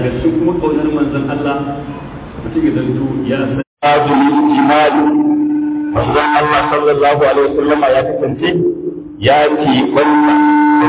daga cikin kuma kaunar manzon Allah mutum ya zanto ya san ajuli imani manzon Allah sallallahu alaihi wasallam ya kasance ya ce wannan da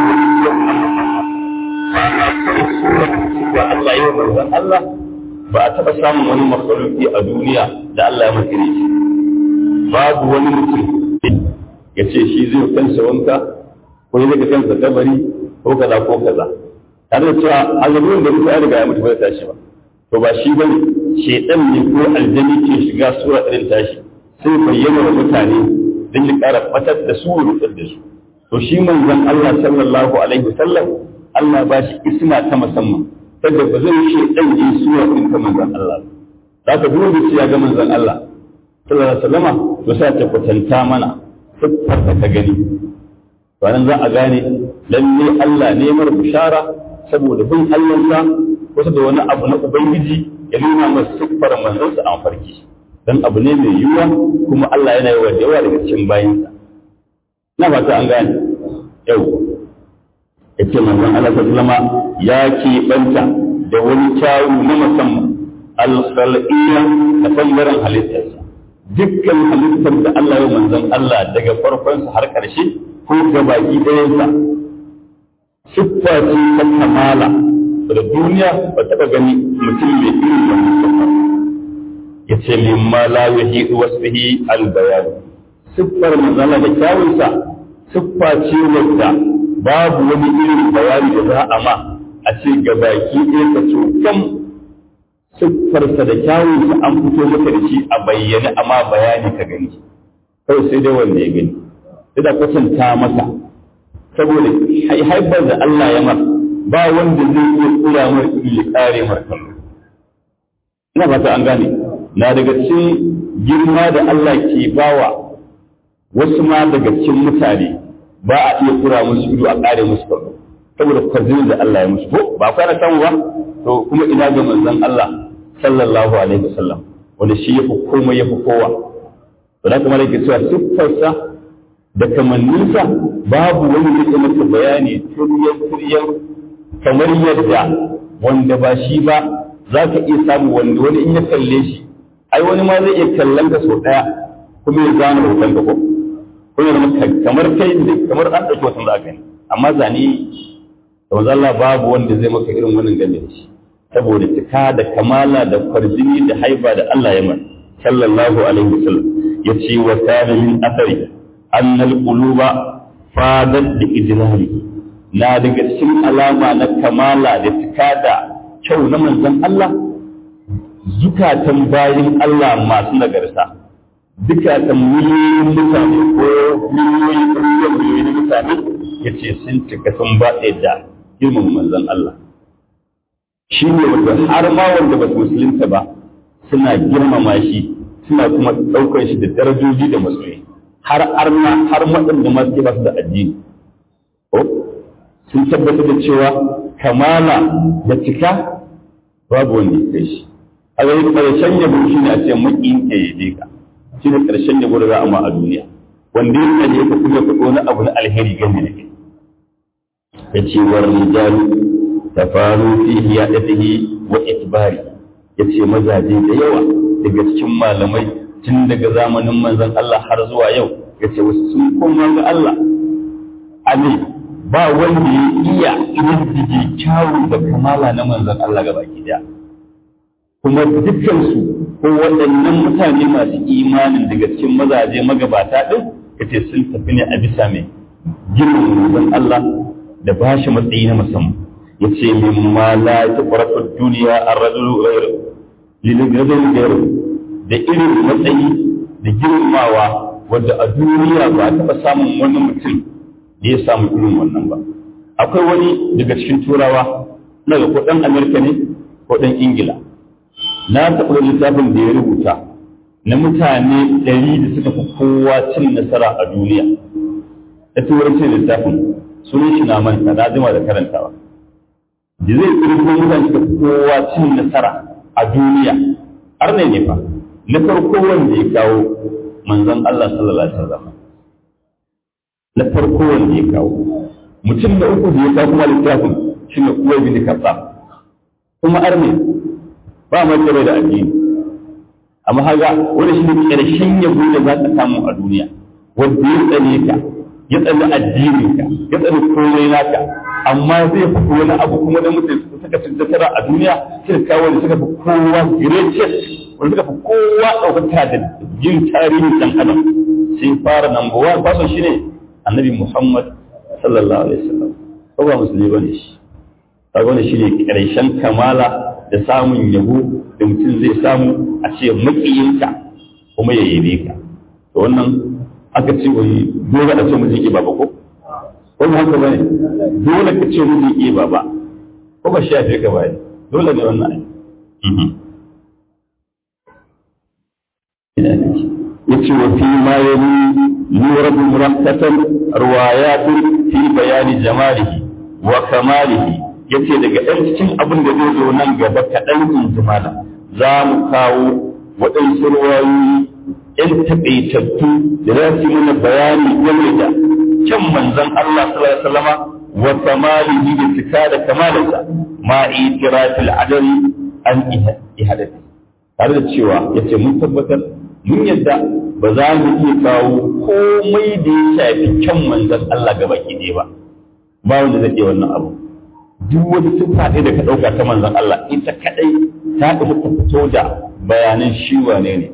wani Allah ya manzon Allah ba a taɓa samun wani makhluki a duniya da Allah ya makire shi babu wani mutum ya ce shi zai kansa wanka ko ya daga kansa kabari ko kaza ko kaza tare da cewa azamin da mutum ya riga ya mutu ba tashi ba to ba shi bane shedan ne ko aljani ke shiga sura irin tashi sai bayyana wa mutane don ya ƙara fatar da su rutsar da su to shi manzon Allah sallallahu alaihi wasallam Allah ba shi isma ta musamman saboda ba zai shi dan yi sura din ta manzon Allah za ka duk da ya ga manzon Allah sallallahu alaihi wasallama to sai ta kwatanta mana siffar da ka gani to nan za a gane lalle Allah ne mar bishara saboda bin Allah sa wasu da wani abu na ubangiji ya nuna masa siffar manzon sa a farki dan abu ne mai yiwuwa kuma Allah yana yi wa da yawa daga cikin bayinsa na fata an gane yau yace manzon Allah sallama ya keɓanta da wani kyawu na musamman al-khalqiyya da bangaren halittarsa dukkan halittar da Allah ya manzon Allah daga farkonsa har ƙarshe ko ga baki ɗayansa siffa ce ta kamala da duniya ba taɓa gani mutum mai irin wannan siffa ya ce mimma la yuhidu wasfihi al-bayan siffar manzon da kyawunsa siffa ce wadda babu wani irin bayani da za a ma a ce ga baki ɗaya ka cokan siffarsa da kyawunsa an fito maka da shi a bayyane amma bayani ka gani kawai sai dai wanda ya gani sai da kwatanta masa saboda haifar da Allah ya masa ba wanda zai iya kura mar ya kare mar kallo ina fata an gane na daga cikin girma da Allah ke bawa wasu ma daga cikin mutane ba a iya kura musu ido a kare musu kallo saboda kwarzinin da Allah ya musu ko ba fara samu ba to kuma ina ga manzon Allah sallallahu alaihi wasallam wanda shi yafi komai yafi kowa to da kamar yake cewa siffarsa da kamanninsa babu wani da ke maka bayani turyan turyan kamar yadda wanda ba shi ba za ka iya samu wanda wani in ya kalle shi ai wani ma zai iya kallon ka sau ɗaya kuma ya zana hoton ka ko kuma ya kamar kai ne kamar an ɗauki hoton za ka yi amma zane da Allah babu wanda zai maka irin wannan game da shi saboda cika da kamala da kwarjini da haifa da Allah ya mai sallallahu alaihi wasallam ya ce wa kana min athari annal quluba fadat bi ijlali na daga cikin alama na kamala da cika da kyau na manzon Allah zukatan bayin Allah masu nagarta zukatan miliyoyin mutane ko miliyoyin miliyoyin mutane ya ce sun cika sun ba da girman manzon Allah shi ne wanda har ma wanda ba su musulunta ba suna girmama shi suna kuma ɗaukar shi da darajoji da masoyi har arna har waɗanda ma suke ba su da addini sun tabbatar da cewa kamala da cika babu wanda ya kai shi a ga ƙarshen yabo shi ne a ce maƙin ke yabe ka shi ne ƙarshen yabo da za a ma a duniya wanda ya kaje ka kuma ka wani abu na alheri gani da kai ya ce wa rijalu tafaru fi hiyadatihi wa itbari yace mazaje da yawa daga cikin malamai tun daga zamanin manzon Allah har zuwa yau yace wasu sun koma ga Allah ali ba wanda ya iya ididdige kyawu da kamala na manzon Allah ga baki daya kuma dukkan su ko waɗannan mutane masu imanin daga cikin mazaje magabata din yace sun tafi ne a bisa mai girman manzon Allah da bashi matsayi na musamman ya ce min ma la tuqratu duniya ar-rajulu ghayru lilrajul ghayru da irin matsayi da girmawa wanda a duniya ba taɓa samun wani mutum da ya samu irin wannan ba akwai wani daga cikin turawa na ga ko ɗan amerika ne ko ɗan ingila na taɓa littafin da ya rubuta na mutane ɗari da suka fi kowa cin nasara a duniya da turancin littafin sunan shi na manta na jima da karantawa da zai kirgo mutane suka kowa cin nasara a duniya har ne ne fa na farko wanda ya kawo manzon Allah sallallahu alaihi wasallam na farko wanda ya kawo mutum na uku da ya kawo kuma littafin shine Uwai bin Khattab kuma arne ba mai bai da addini amma haga wani shi ne ƙarshen yabo da za ka samu a duniya wanda ya tsane ka ya tsane addinin ka ya tsane komai naka amma zai fi wani abu kuma da mutum suka ci nasara a duniya suka kawo wanda suka fi kowa greatest wanda suka fi kowa ɗaukaka da jin tarihin ɗan adam sai fara number one fason shi ne annabi muhammad sallallahu alaihi wasallam ko ba musulmi bane shi kaga wannan shi ne ƙarshen kamala da samun yabo da mutum zai samu a ce makiyinka kuma ya yabe ka to wannan aka ce wai dole a ce mutum ke baba ko ko ba haka bane dole ka ce mutum ke baba ko ba shi ka bane dole ne wannan ai yace wa fi ma yali yuradu murakkatan riwayatun fi bayani jamalihi wa kamalihi yace daga ɗan cikin abin da zai zo nan gaba kaɗan in ji malam za mu kawo waɗansu ruwayoyi ‘yan taƙaitattu da za su mana bayani game da kyan manzon Allah sallallahu alaihi wasallama wa kamalihi da cika da kamalinsa ma itirafil adari an ihadati tare da cewa yace mun tabbatar mun yadda ba za mu iya kawo komai da ya shafi kyan manzon Allah gaba ki ba ba wanda zai iya wannan abu duk wani siffa ɗaya da ka ɗauka ta manzon Allah ita kaɗai ta isa ta fito da bayanan shi wane ne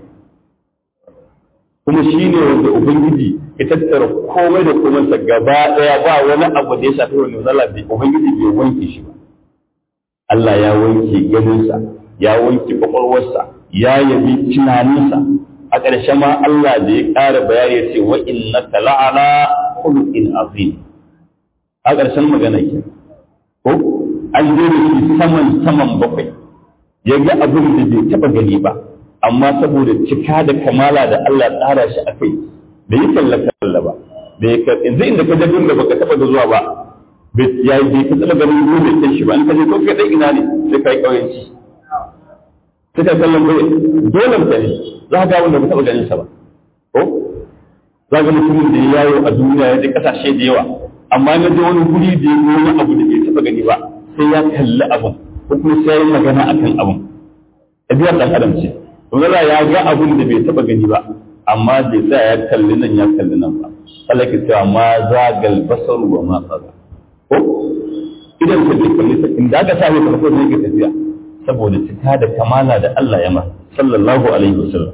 kuma shi ne wanda Ubangiji ya tattara komai da komansa gaba ɗaya ba wani abu da ya shafi wani manzon bai Ubangiji bai wanke shi ba Allah ya wanke ganinsa ya wanke kwakwalwarsa ya yabi tunaninsa a ƙarshe ma Allah da ya ƙara bayani ya ce wa innaka la'ala khuluqin azim a ƙarshen magana kenan ko an zo da shi saman saman bakwai ya ga abin da bai taba gani ba amma saboda cika da kamala da Allah tsara shi a kai bai yi kalla kalla ba bai ka yanzu inda ka jabin da baka taba zuwa ba bai ya bai ka taba ganin ruwa bai san shi ba in ka je ko ka dai ina ne sai kai kauyanci sai ka kallon bai dole ka ne za ka ga wanda ba taba ganin sa ba ko za ga mutumin da ya yawo a duniya ya je kasashe da yawa amma na je wani guri da ya wani abu da bai taba gani ba sai ya kalli abun ko kuma sai ya yi magana akan abun ɗabi'ar ɗan adam ce to ya ga abun da bai taba gani ba amma bai tsaya ya kalli nan ya kalli nan ba Allah ke cewa ma zagal basaru wa ma tsaga ko idan ka je kalli ta inda aka sa mai farko ne ke tafiya saboda cika da kamala da Allah ya ma sallallahu alaihi wasallam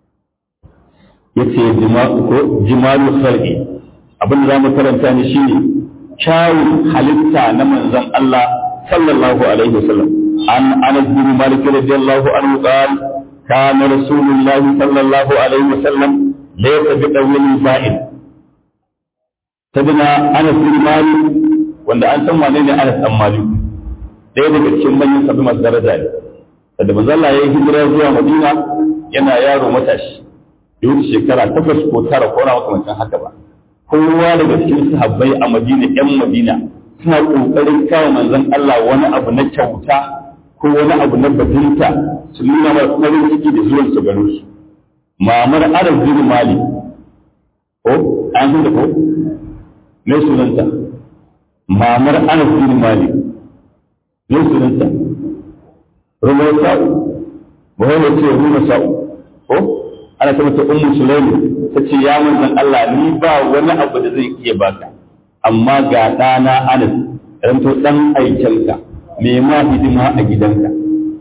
yace jima'u ko jima'u khalqi abin da za mu karanta ne shine kyawun halitta na manzon Allah sallallahu alaihi wasallam an Anas bin Malik radiyallahu anhu qala kana Rasulullah sallallahu alaihi wasallam laysa bi dawil ba'id tabina Anas bin Malik wanda an san wane ne Anas dan Malik ɗaya daga cikin manyan sabbin masu daraja ne da manzon Allah ya yi hijira zuwa Madina yana yaro matashi ya wuce shekara takwas ko tara ko na makamancin haka ba kowa daga cikin sahabbai a Madina ƴan Madina suna kokarin kawo manzon Allah wani abu na kyauta ko wani abu na bajinta su nuna masa farin ciki da zuwan su garin su mamar Arab bin Mali ko an san da ko me sunanta mamar Arab bin Mali me sunanta Rumar Sa'u ba wani ce Rumar Sa'u ko ana ta mata ummu sulaimi ta ce ya manzon Allah ni ba wani abu da zai iya baka amma ga ɗana Anas ranto ɗan aikenka me ma hidima a gidanka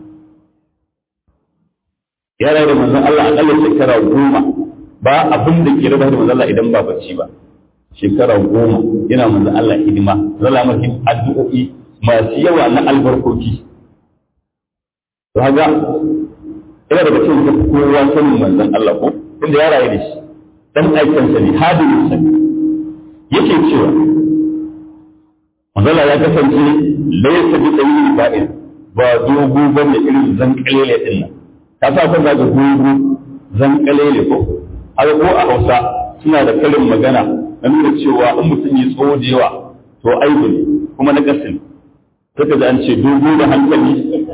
ya rayu da manzon Allah akalla shekara goma ba abin da ke raba da manzon Allah idan ba bacci ba shekara goma yana manzon Allah hidima zalla maki addu'o'i masu yawa na albarkoki to haga ina daga cikin da kowa sanin manzon Allah ko inda ya rayu da shi dan aikinsa ne hadimin sa yake cewa manzon ya kasance laysa bi tsayin ba'in ba dogo bane irin zan kalele din nan ka sa kun zaga dogo zan kalele ko haka ko a Hausa suna da karin magana na nuna cewa in mutum ya tsawo da yawa to aibu ne kuma na kasin sai ka an ce dogo da hankali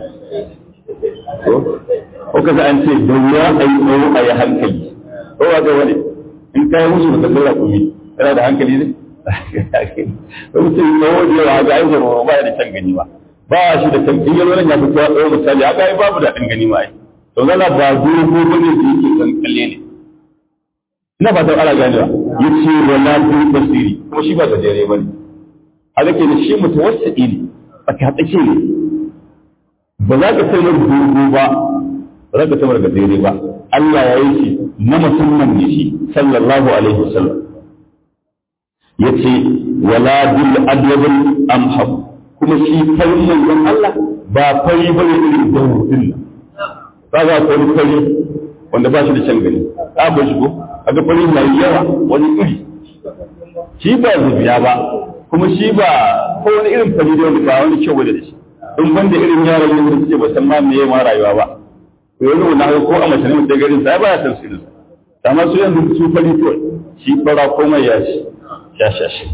ko ka an ce da wuya a yi tsawo a yi hankali ko ba ga wani in ka yi musu da kallon rakumi yana da hankali ne ko mutum tsawo da yawa ga aiki ba ba da can gani ba ba shi da kan in yalwalan ya fito tsawo misali haka ai babu daɗin gani ma ai to zalla ba dogo bane da yake kan kalle ne ina ba ta ala ganewa yace wala bi basiri kuma shi ba gajere bane haka ke da shi mutawassidi ne tsaka tsake ne ba za ka sanar dogo ba ba za ka sanar gajere ba Allah ya yi shi na musamman ne shi sallallahu alaihi wasallam yace wala bil adwabil amhab kuma shi farin manzon Allah ba fari bane irin dawudin nan kaga ko wani fari wanda ba shi da can gani ka ba shi ko kaga fari mai yawa wani iri shi ba zubiya ba kuma shi ba ko wani irin fari da wanda ba wani kyau da shi in banda irin yaran yin da suke ba san ma me ma rayuwa ba to yanzu wannan ko a mace ne mutum garin sa ba ya san sirrin sa amma su yanzu su fari to shi fara komai ya shi ya sha shi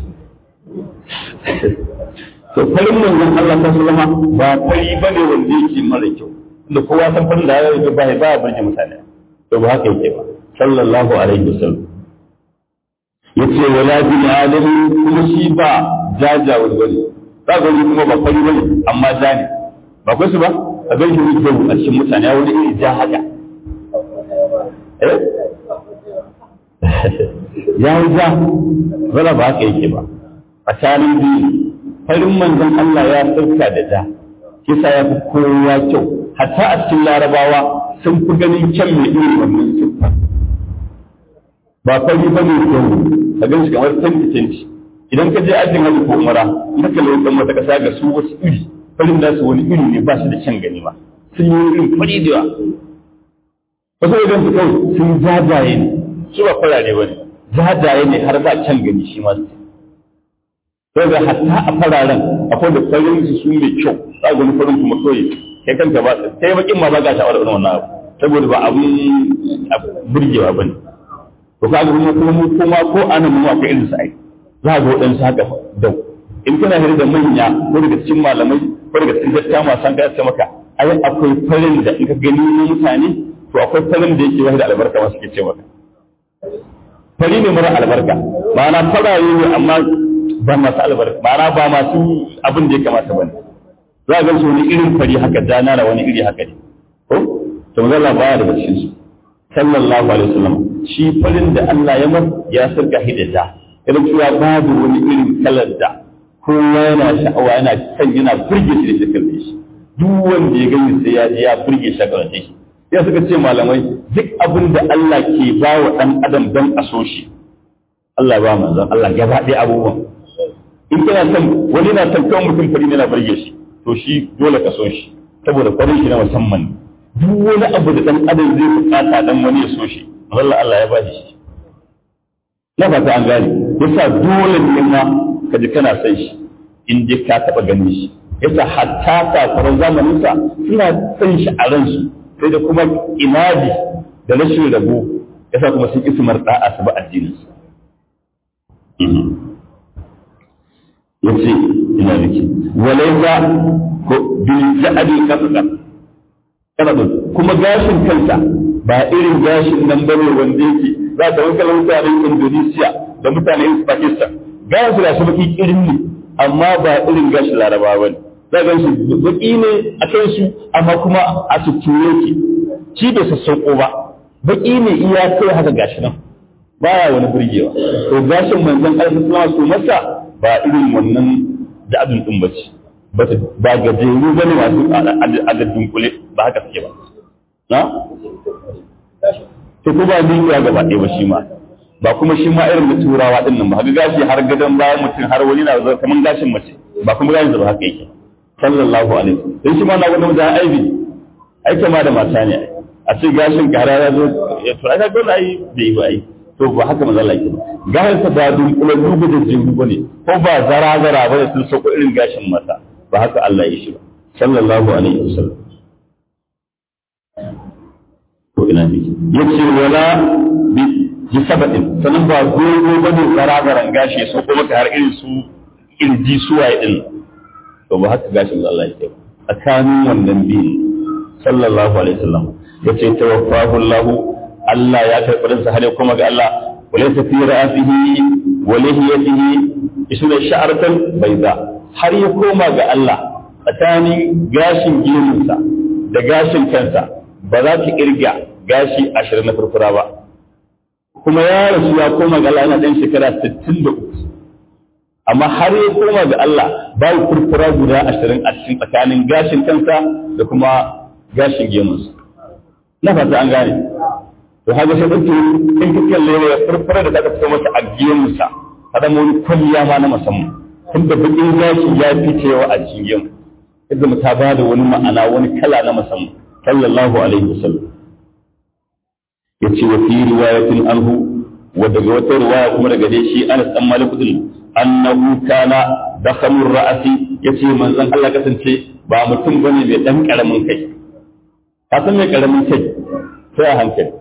to farin manzon Allah ta sallama ba fari bane wanda yake mara kyau da kowa san farin da ya yi ba ba burge mutane to ba haka yake ba sallallahu alaihi wasallam yace wala bil alim kuma shi ba jaja wani bane ba ga kuma ba fari bane amma ja ne ba kai su ba a ga shi da a cikin mutane ya wani iri ja haka eh ya yi ja wala ba haka yake ba tsakanin biyu farin manzon Allah ya sauka da ja kisa ya fi kowa kyau hatta a cikin larabawa sun fi ganin kyan mai irin wannan siffa ba fari ba ne kyau ka gan shi kamar tanti tanti idan ka je ajin hajji ko umara in ka kalli wannan wata kasa ga su wasu iri farin da su wani iri ne ba shi da kyan gani ba sun yi irin fari da yawa wasu wajen su kawai sun jajaye ne su ba farare ba ne jajaye ne har ba kyan gani shi ma su sai ga hatta a fararen akwai da farin su su mai kyau za ga farin kuma kawai kai kanka ba kai bakin ma ba ka sha'awar irin wannan abu saboda ba abun burgewa bane to ka ga kuma kuma kuma ko anan mu akwai irin sai za ga waɗansu haka dau in kana hira da manya ko daga cikin malamai ko daga cikin dattawa masu an gaya maka ai akwai farin da in ka gani na mutane to akwai farin da yake wahida albarka masu ke ce maka fari ne mara albarka ma'ana faraye ne amma ba masu albarka ma'ana ba masu abin da ya kamata ba ne za a gansu wani irin fari haka dana da wani iri haka ne ko to manzo Allah baya daga cikin su sallallahu alaihi wasallam shi farin da Allah ya mar ya sarka hidda irin cewa babu wani irin kalar da kowa yana sha'awa yana san yana burge shi da shakar da shi duk wanda ya gani sai ya ji ya burge shakar da shi ya suka ce malamai duk abin da Allah ke ba wa ɗan adam don a so shi Allah ba manzon Allah gaba ɗaya abubuwan in kana son wani na son kawai mutum fari yana burge shi to shi dole ka so shi saboda farin shi na musamman duk wani abu da ɗan adam zai bukata dan wani ya so shi Allah Allah ya ba shi na fata an gane yasa dole ne ma ka ji kana son shi in dai ka taɓa ganin shi yasa hatta kafaran zamaninsa suna son shi a ransu sai da kuma inadi da rashin rabo yasa kuma sun ismar da'a su ba addinin su yace ina rike walaysa ko bil ja'di kasaka kana kuma gashin kansa ba irin gashin nan bane wanda yake za ka wanka mutanen Indonesia da mutanen Pakistan gashin su da su baki irin ne amma ba irin gashin Larabawa bane za ga shi baki ne a kan su amma kuma a cikin yake shi bai sassauko ba baki ne iya kai haka gashi nan baya wani burgewa to gashin manzon Allah sallallahu alaihi masa ba irin wannan da abin din bace ba gajeru bane masu adadin kule ba haka suke ba na to ko ba ni ya gaba ɗaya ba shi ma ba kuma shi ma irin da turawa din nan ba ga gashi har gadon bayan mutum har wani na zama kaman gashin mace ba kuma gashin ba haka yake sallallahu alaihi wasallam dan shi ma na gwada da aibi ai kama da mata ne a ce gashin kara ya zo ya to ai dole ai bai ba ai to ba haka manzo Allah yake gashin sa ba dun kula dubu da jingu bane ko ba zara zara bane sun sako irin gashin mata ba haka Allah ya shi ba sallallahu alaihi wasallam ko ina ne yace wala bi ji sabatin sanan ba gogo bane zara zaran gashi so ko maka har irin su irji suwaye din to ba haka gashin Allah yake ba tsakanin wannan biyu sallallahu alaihi wasallam yace tawaffahu Allah Allah ya karɓi ransa har kuma ga Allah walaysa fi ra'sihi wa lihiyatihi isna sha'ratan bayda har ya koma ga Allah tsakanin gashin gemunsa da gashin kansa ba za ka kirga gashi ashirin na furfura ba kuma ya rasu ya koma ga Allah yana ɗan shekara sittin da uku amma har ya koma ga Allah babu furfura guda ashirin a cikin tsakanin gashin kansa da kuma gashin gemunsa na fata an gane to haka sai ɗauke in ka kalle ya furfura da aka fito masa a gemunsa kada wani kwalliya ma na musamman tunda bakin gashi ya fi cewa a cikin gemu yadda mu ta bada wani ma'ana wani kala na musamman sallallahu alaihi wasallam yace wa fi riwayatin anhu wa daga wata riwaya kuma daga dai shi Anas dan Malik din annahu kana dakhamur ra'si yace manzon Allah kasance ba mutum bane mai dan karamin kai ka san mai karamin kai sai a hankali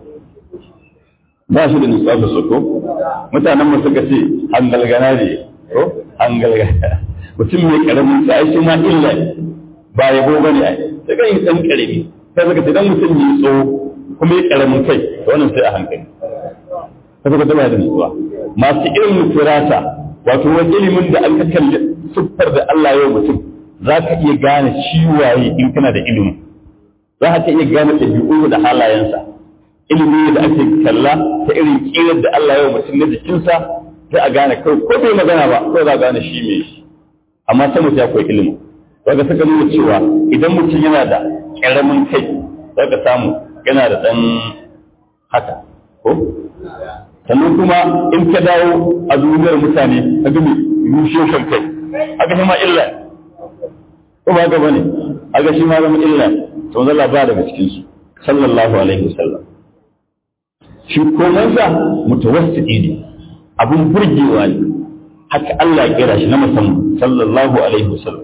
ba shi da nutsuwa da soko mutanen mu suka ce hangalgana ne ko hangalgana mutum mai karamin sai shi ma illa ba yabo bane ai sai ga yin dan karami sai suka ce dan mutum ne tsawo kuma ya karamin kai to wannan sai a hankali sai suka taba da nutsuwa masu ilimin firata wato wani ilimin da an ka kalli siffar da Allah ya mutum za ka iya gane shi waye in kana da ilimi za ka iya gane ɗabi'u da halayensa ilimi da ake kalla ta irin kirar da Allah ya mutum na jikinsa sai a gane kawai ko bai magana ba ko za a gane shi mai shi amma sai mutum ya koyi ilimi daga suka nuna cewa idan mutum yana da ƙaramin kai za ka samu yana da ɗan haka ko sannan kuma in ka dawo a duniyar mutane a gami rushe shan kai aka shi ma illa ko ba gaba ne aka shi ma zama illa sau zalla ba daga cikinsu sallallahu alaihi wasallam shi komansa mutawassiti ne abun burgewa ne haka Allah ya kira shi na musamman sallallahu alaihi wasallam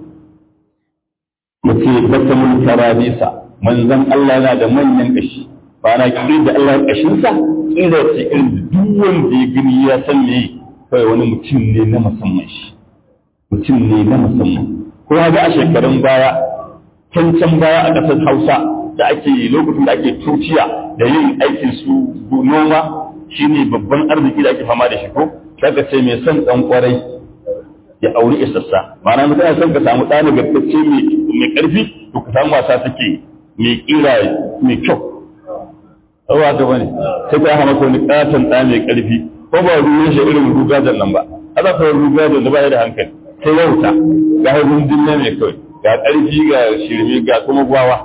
muke batamun karabisa manzon Allah yana da manyan kashi ba na kiri da Allah kashinsa kira ce irin duk wanda ya gani ya san me kai wani mutum ne na musamman shi mutum ne na musamman ko ga a shekarun baya can can baya a ƙasar Hausa da ake lokacin da ake tuciya da yin aikin su noma shine babban arziki da ake fama da shi ko kaga ce mai son dan kwarai ya auri isassa ma'ana mutum son ka samu ɗani gaskacce mai ƙarfi to ka samu wasa take mai ƙira mai kyau Awa ga bane sai ka hama ko ni katon ɗa mai ƙarfi ko ba ruwan shi irin rugajen nan ba ana fa rugajen da ba da hankali sai wauta ga harbin dinne mai kawai ga ƙarfi ga shirme ga kuma gwawa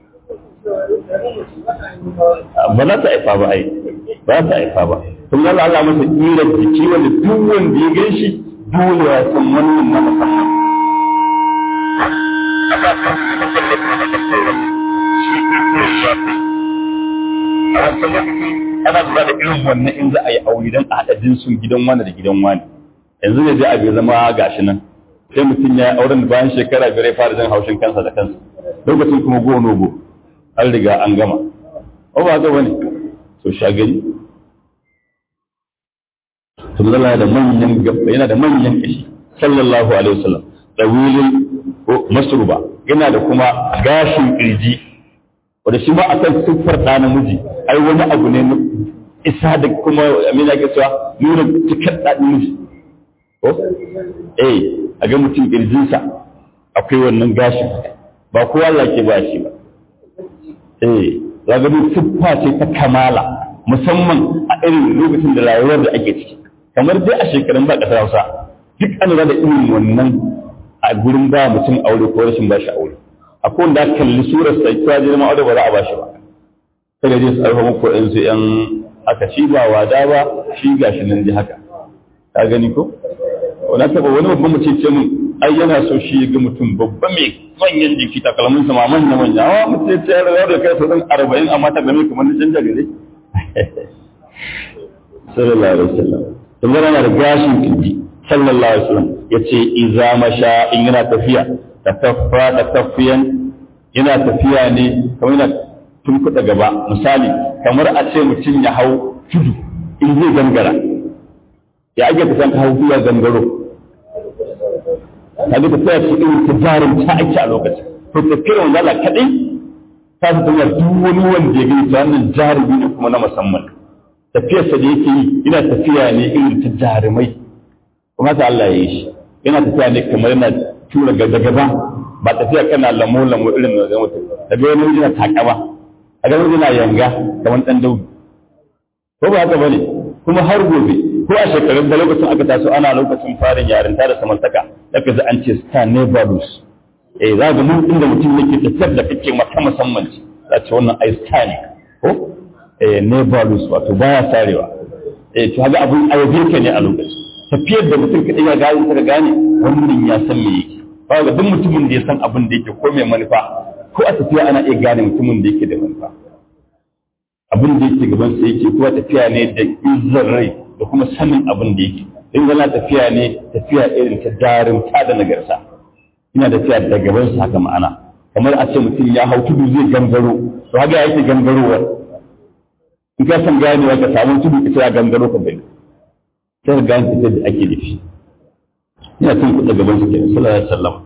ba za ta haifa ba ai ba ta haifa ba kun Allah Allah masa ƙirar jiki wanda duk wanda ya gan shi dole ya san wannan na musamman ana lura da irin wannan in za a yi aure don a haɗa jinsun gidan wani da gidan wani yanzu ne zai abu zama gashi nan sai mutum ya auren da bayan shekara biyar ya fara jin haushin kansa da kansa lokacin kuma go no go an riga an gama ba ba ga wani to shagari sun zala da manyan gaba yana da manyan kashi sallallahu alaihi wasallam dawilin masruba yana da kuma gashin kirji wanda shi ma akan siffar ɗa namiji ai wani abu ne isa da kuma amina ke cewa nuna cikar ɗa namiji ko eh a ga mutum kirjinsa akwai wannan gashin ba kowa Allah ke ba shi ba eh zaga siffa ce ta kamala musamman a irin lokacin da rayuwar da ake ciki kamar dai a shekarun ba ƙasar Hausa duk an da irin wannan a gurin ba mutum aure ko rashin ba shi aure akwai wanda kalli surar sai ta je ma aure ba za a ba shi ba sai ga je su arfa muku ɗan su ƴan aka shi ba wada ba shi gashi nan ji haka ka gani ko wani taɓa wani babban mutum ce mun ai yana so shi ga mutum babba mai manyan jiki takalmin sa ma manya manya wa mutum ya ce ya rawa da kai sauran arba'in amma ta game kamar na canja gare sallallahu alaihi wasallam kamar yana da gashin kirji sallallahu alaihi wasallam yace idza masha in yana tafiya takaffa takaffiyan yana tafiya ne kamar yana tunkuɗa gaba misali kamar a ce mutum ya hau tudu in zai gangara ya ake kusan ka hau zuwa gangaro kaga tafiya ce irin ta jarin ta ake a lokacin to tafiyar wanda Allah kaɗai ta fi tafiyar duk wani wanda ya gani ta wannan jarumi ne kuma na musamman tafiyarsa da yake yi yana tafiya ne irin ta jarumai kuma ta Allah ya yi shi yana tafiya ne kamar yana tura gaba gaba ba tafiya kana lamo lamo irin da ga mutum da ga wani yana takama a ga wani yana yanga kamar dan daudu ko ba haka bane kuma har gobe ko a shekarun da lokacin aka taso ana lokacin farin yarinta da samantaka da ka an ce star never lose eh za ga mun inda mutum yake tafiyar da kake mata musamman ce za ce wannan ai star ne ko eh never lose wato baya sarewa eh to haka abun ayabe ka ne a lokacin tafiyar da mutum kadai ya gane ka gane wannan ya san me yake ba ga duk mutumin da ya san abin da yake ko mai manufa ko a tafiya ana iya gane mutumin da yake da manufa abin da yake gaban sa yake kuma tafiya ne da izzar rai da kuma sanin abin da yake in yana tafiya ne tafiya irin ta darin ta da nagarta ina tafiya da gaban sa haka ma'ana kamar a ce mutum ya hau tudu zai gangaro to haka yake gangarowar in ka san ganewa ka samu tudu ka ya gangaro ka bai sai ka gane tafiyar da ake da shi ina cin kuɗa gaban su kenan sallallahu alaihi wasallam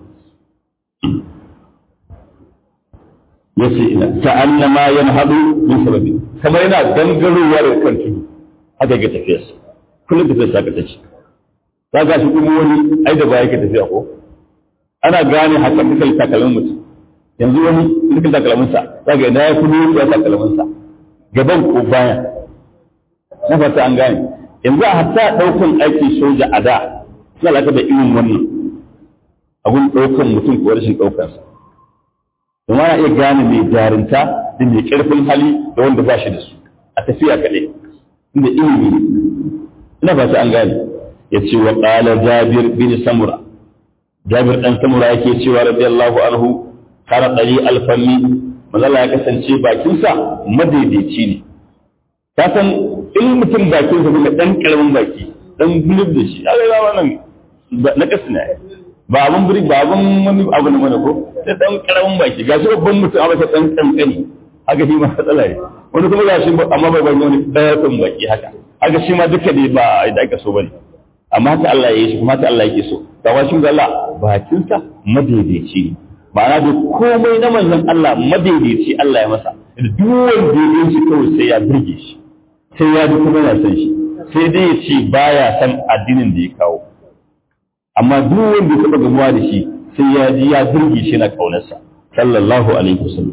yace ina ta'annama yanhadu min sababi kamar yana gangarowa da kan tudu haka ga tafiyar sa kullum tafiyar sa ka tace ka ga shi kuma wani ai da baya ka tafiya ko ana gane haka dukkan takalmin mutum yanzu wani dukkan takalmin sa kaga ina ya kuma ya takalmin sa gaban ko baya na fata an gane yanzu a hatta daukan aiki soja a da suna laka da irin wannan abun daukan mutum ko rashin daukansa kuma ana iya gane mai jarinta da mai ƙarfin hali da wanda ba shi da su a tafiya kaɗai inda ilimi ina ba an gane ya ce wa ƙala jabir bin samura jabir ɗan samura yake cewa radiyallahu anhu kara ɗari alfanni mazala ya kasance bakinsa madaidaici ne ka san in mutum bakinsa kuma ɗan ƙaramin baki ɗan gulub da shi ya ga wannan na ƙasa ne ba abin biri ba abin wani abu ne mana ko sai dan karamin baki gashi babban mutum amma sai dan kankani haka shi ma matsala ne wani kuma gashi amma bai bani wani daya kan baki haka haka shi ma duka dai ba da aka so bane amma haka Allah ya yi shi kuma haka Allah yake so ga washin Allah bakinsa madaidaici ne ma'ana da komai na manzon Allah madaidaici Allah ya masa duk wanda ya yi shi kawai sai ya burge shi sai ya ji kuma yana son shi sai dai ya ce baya san addinin da ya kawo amma duk wanda ya taɓa gamuwa da shi sai ya ji ya burge shi na ƙaunarsa sallallahu alaihi wasallam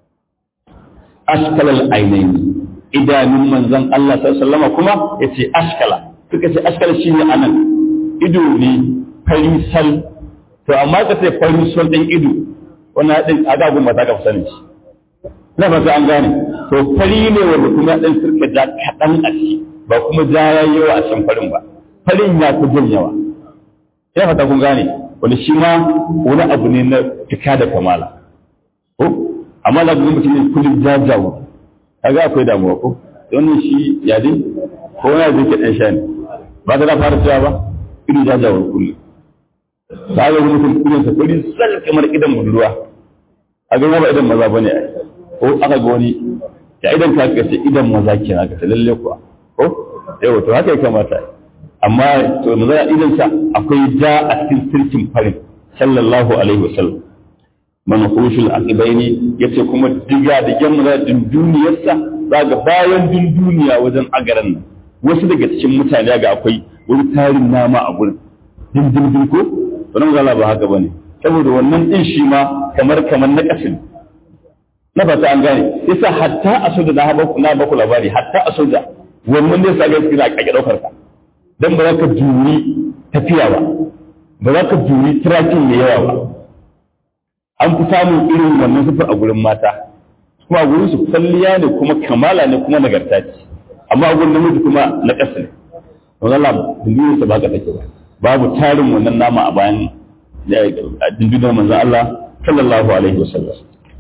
ashkalal ainaini idanun manzon Allah sallallahu alaihi kuma yace ashkala suka ce ashkala shine anan ido ne fari sal to amma ka ce fari sal din ido wannan din aga gun mata ka sani shi na ba an gane to fari ne wanda kuma dan sirka da kadan a ciki ba kuma ja yawa a cikin farin ba farin ya fi jin yawa sai fata kun gane wani shi ma wani abu ne na fika da kamala ko amma da kuma mutum ne kullum jajawo kaga akwai damuwa ko wannan shi ya dai ko wani zai ke dan sha ne ba ta da fara cewa ba ido jajawar kullum ba ga mutum kullum sa kuri sal kamar idan budurwa a ga ba idan maza bane ai ko aka ga wani ya idan ka kace idan maza kenan ka lalle kuwa ko yau to haka ya kamata ai amma to mu zai idan sa akwai ja a cikin sirkin farin sallallahu alaihi wasallam man khushul aqibaini yace kuma diga da gemma din duniyarsa daga bayan din duniya wajen agaran nan wasu daga cikin mutane ga akwai wani tarin nama a gurin din din din ko wannan zalla ba haka bane saboda wannan din shi ma kamar kamar na kasin na fata an gane yasa hatta a soja na baku na baku labari hatta a soja wannan ne sa ga kira kake daukar ka don ba za ka juri tafiya ba ba za ka juri tirakin mai yawa ba an fi samun irin wannan sufur a gurin mata kuma a gurin su kwalliya ne kuma kamala ne kuma nagarta ce amma a gurin namiji kuma na ƙasa ne don Allah dindinsa ba ka take ba babu tarin wannan nama a bayan dindinar manzon Allah sallallahu alaihi wasallam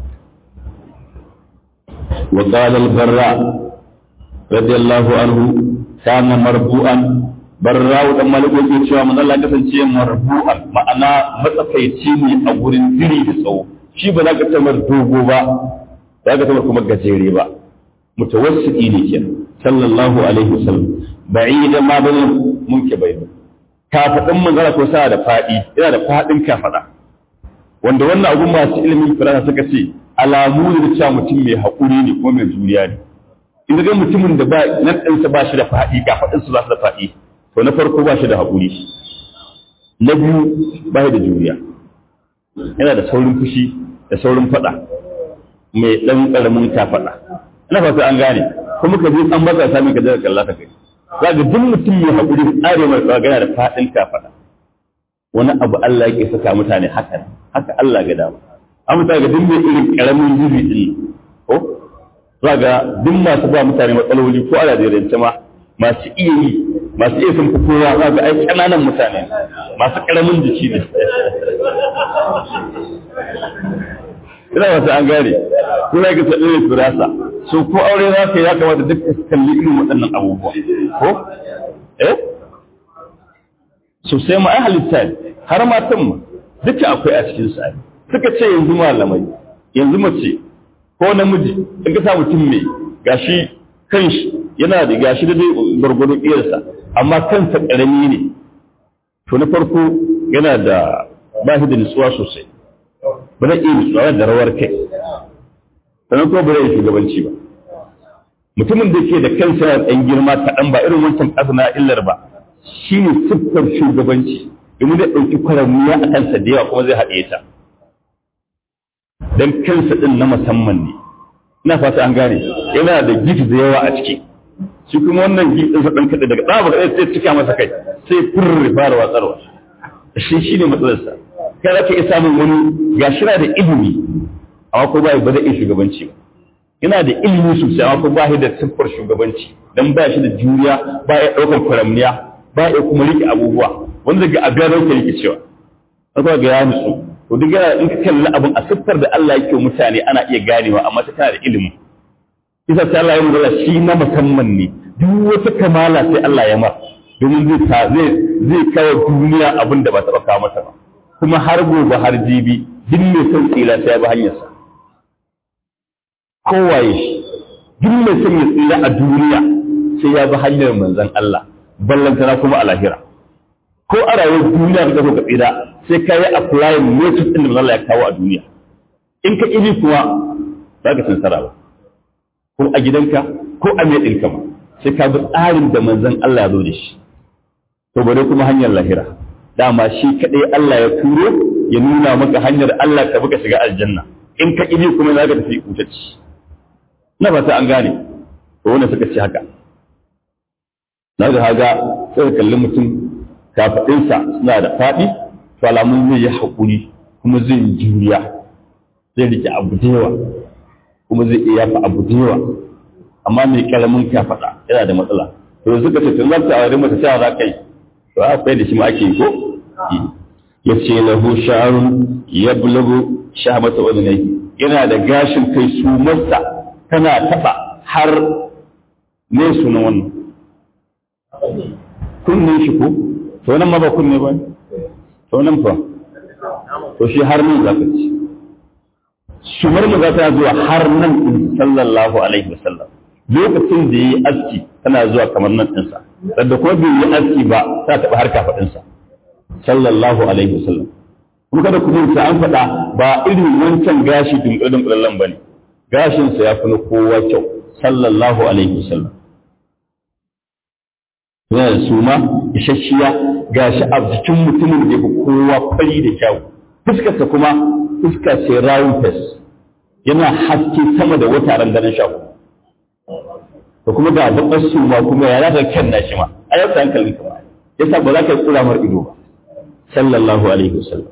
wa qala al-barra radiyallahu anhu kana marbu'an barrawu dan malik yake cewa manzon Allah kasance marbu'an ma'ana matsakaici ne a gurin diri da tsawo shi ba za ka tamar dogo ba za ka tamar kuma gajere ba mutawassiti ne kenan sallallahu alaihi wasallam ba'ida ma bane munke bai kafadin manzon ko sa da fadi yana da fadin kafada wanda wannan abun masu ilimin firana suka ce alamu ne da cewa mutum mai haƙuri ne kuma mai juriya ne in ga mutumin da ba nan ɗinsa ba shi da faɗi kafadin su ba su da faɗi to na farko ba shi da haƙuri na biyu ba shi da juriya yana da saurin fushi da saurin faɗa mai ɗan ƙaramin ta faɗa ina fata an gane kuma ka je an matsa sami ka jira kalla ka kai za ga duk mutum mai haƙuri tsare mai tsagana da faɗin ta faɗa wani abu Allah yake saka mutane haka haka Allah ga dama an mutane ga duk mai irin ƙaramin zubi din ko za ga duk masu ba mutane matsaloli ko ala da ma masu iya yi masu iya sun fi kowa za ga ai ƙananan mutane masu ƙaramin jiki ne ina wata an gane ko za ka tsaye da firasa so ko aure za ka ya kamata duk ka kalli irin waɗannan abubuwa ko eh so sai ma ai halitta ne har matan ma duka akwai a cikin sa suka ce yanzu malamai yanzu mace ko namiji in ka sa mutum mai gashi kanshi yana da gashi da dai gwargwado iyarsa amma kansa karami ne to na farko yana da ba shi da nutsuwa sosai ba zai iya nutsuwa da rawar kai sannan kuma ba zai iya shugabanci ba mutumin da ke da kansa yana ɗan girma kaɗan ba irin wancan ƙasa na illar ba shi ne siffar shugabanci domin zai ɗauki kwaramiya a kansa da yawa kuma zai haɗe ta don kansa ɗin na musamman ne ina fata an gane yana da gidi da yawa a ciki shi kuma wannan gidi ɗinsa ɗan kaɗai daga ɗaba kaɗai sai cika masa kai sai furri fara watsarwa shi shi ne matsalarsa kai za ka iya samun wani ga shira da ilimi amma ko ba ba zai iya shugabanci ba yana da ilimi sosai amma ko ba shi da siffar shugabanci dan ba shi da juriya ba ya ɗaukar kwaramniya ba ya kuma rike abubuwa wanda daga abin da yake cewa akwai ga ya nutsu to duk yana in ka kalli abin a siffar da Allah yake mutane ana iya ganewa amma ta kana da ilimi isa sai Allah ya nuna shi na musamman ne duk wata kamala sai Allah ya ma domin zai ta zai zai kawo duniya abin da ba taɓa kawo mata ba kuma har gobe har jibi duk mai son tsira sai ya bi hanyarsa kowaye shi duk mai son ya tsira a duniya sai ya bi hanyar manzon Allah ballantana kuma a lahira ko a rayuwar duniya ka ka tsira sai ka yi applying method din da Allah ya kawo a duniya in ka ƙi kuwa za ka sansara ba ko a gidanka ko a mai ɗinka ma sai ka bi tsarin da manzon Allah ya zo da shi to bare kuma hanyar lahira dama shi kaɗai Allah ya turo ya nuna maka hanyar Allah ka buka shiga aljanna in ka ƙi kuma za ka tafi kutacci na fata an gane to wanda suka ci haka na ga haga sai kalli mutum kafaɗinsa suna da faɗi to alamun zai yi haƙuri kuma zai yi juriya zai rike abu da yawa kuma zai iya yafa abu da yawa amma mai karamin kafaɗa yana da matsala to suka ce tun za ta aure mata cewa za ka yi to a kai da shi ma ake yi ko ya ce lahu sha'arun ya bulagu shahamata wadda yana da gashin kai su masa tana taɓa har ne sunan wannan kunnen shi ko to nan ma ba kunne ba to nan fa to shi har nan za ka ci sumar mu za ta zuwa har nan din sallallahu alaihi wasallam lokacin da yi aski tana zuwa kamar nan ɗinsa da kuma bai yi aski ba ta taɓa har kafaɗinsa sallallahu alaihi wasallam kuma kada ku ta an faɗa ba irin wancan gashi dunkulin dunkulallen ba ne gashinsa ya fi na kowa kyau sallallahu alaihi wasallam yana da suma isasshiya gashi a jikin mutumin da ya fi kowa fari da kyau fuskarsa kuma fuska ce rawun fes yana haske sama da wata ran ganin shaku da kuma ga bakar suma kuma ya zaka kyan nashi ma a yau ta hankalin ka ba yasa ba za ka yi kura mar ido ba sallallahu alaihi wasallam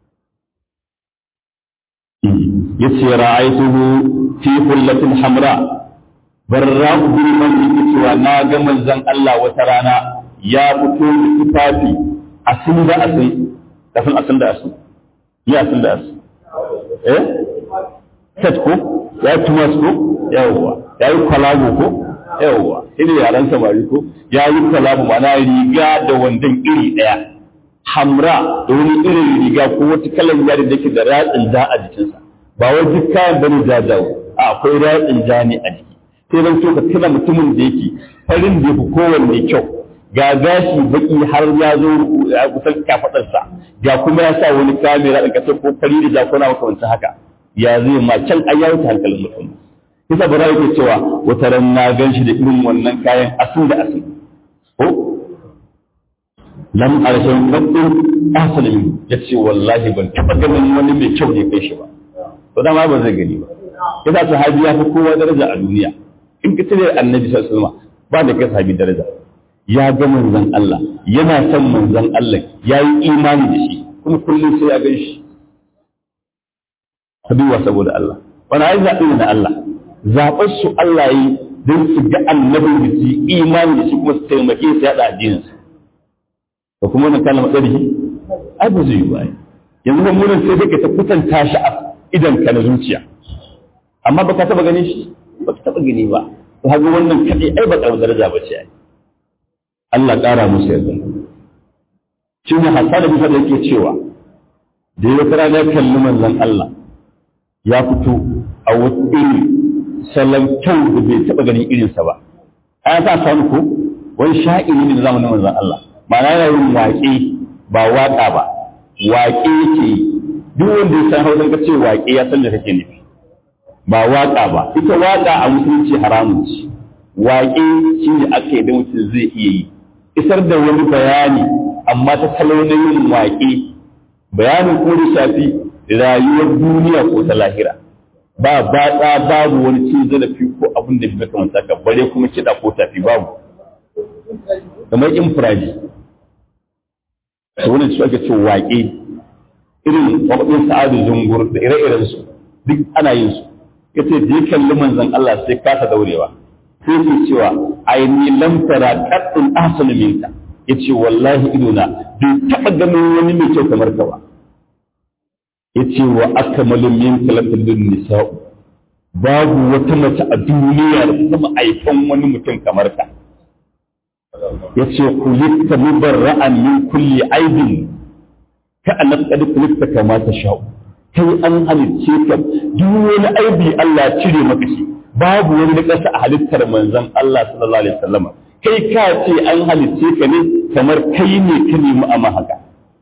yace ra'aytuhu fi hullatin hamra barra bin man yake cewa na ga manzon Allah wata rana ya fito da tufafi asin da asin kafin asin da asin ya asin da asin eh set ko ya tumas ko yawwa ya yi kwalago ko yawwa ina yaran samari ko ya yi kwalago mana riga da wandon iri daya hamra da wani irin riga ko wata kalan yari da ke da ratsin ja a jikinsa ba wai duk kayan bane jajawo a akwai ratsin ja ne a jiki sai zan so ka tuna mutumin da yake farin da yafi kowanne kyau ga gashi baki har ya zo a kusan kafadarsa ga kuma ya sa wani kamera da kasar ko fari da jakuna makamancin haka ya zai ma can ai ya wuce hankalin mutum kisa bara yake cewa wata ran na gan shi da irin wannan kayan asin da asin ko lam arshan qaddin ahsana min yace wallahi ban taba ganin wani mai kyau ne kai shi ba to dama ba zai gani ba yasa sahabi ya fi kowa daraja a duniya in ka cire annabi sallallahu alaihi wasallam ba da kai sahabi daraja ya ga manzon Allah yana son manzon Allah ya yi imani da shi kuma kullum sai ya gan shi habiwa saboda Allah wani ai zaɓi ne na Allah zaɓar su Allah yi don su ga annabin da su imani da shi kuma su taimake su yaɗa addininsu da kuma wannan kalmar tsarki ai ba zai yi ba yanzu ba munin sai dai ka ta kusanta shi a idan ka na zuciya amma ba ka taɓa gani shi ba ka taɓa gani ba to haka wannan kaɗai ai ba ƙaramar daraja ba ce ai Allah ƙara musu yarda shi ne Hassan da Musa da yake cewa da ya wata rana ya kalli manzon Allah ya fito a wata iri salon kyau da bai taɓa ganin irinsa ba an sa samu ko wani sha'iri ne da zamanin manzon Allah ma'ana yana yin waƙe ba waƙa ba waƙe yake duk wanda ya san hausa ka ce waƙe ya san da kake nufi ba waƙa ba ita waƙa a musulunci haramun ce waƙe shi ne aka yi da mutum zai iya yi isar da wani bayani amma ta salo na yin waƙe bayanin ko da shafi rayuwar duniya ko ta lahira ba batsa babu wani cin zarafi ko abin da bai kamata ka bare kuma kiɗa ko tafi babu kamar infiraji wannan shi ake cewa waƙe irin waƙoƙin sa'adu zungur da ire-iren su duk ana yin su yace da ya kalli manzon Allah sai kasa daurewa sai ke cewa aini lam tara qattun ahsanu minka yace wallahi idona bai taba ganin wani mai kyau kamar ka ba yace wa akmalu minka lafilun nisa'u babu wata mace a duniya da ta taba aifan wani mutum kamar ka yace kulikta mubarra'an min kulli aibin ka annab qad kulikta kama ta sha'u kai an halicce ka duk wani aibi Allah cire maka shi babu wani nakasa a halittar manzon Allah sallallahu alaihi wasallam kai ka ce an halicce ka ne kamar kai ne ka nemi amma haka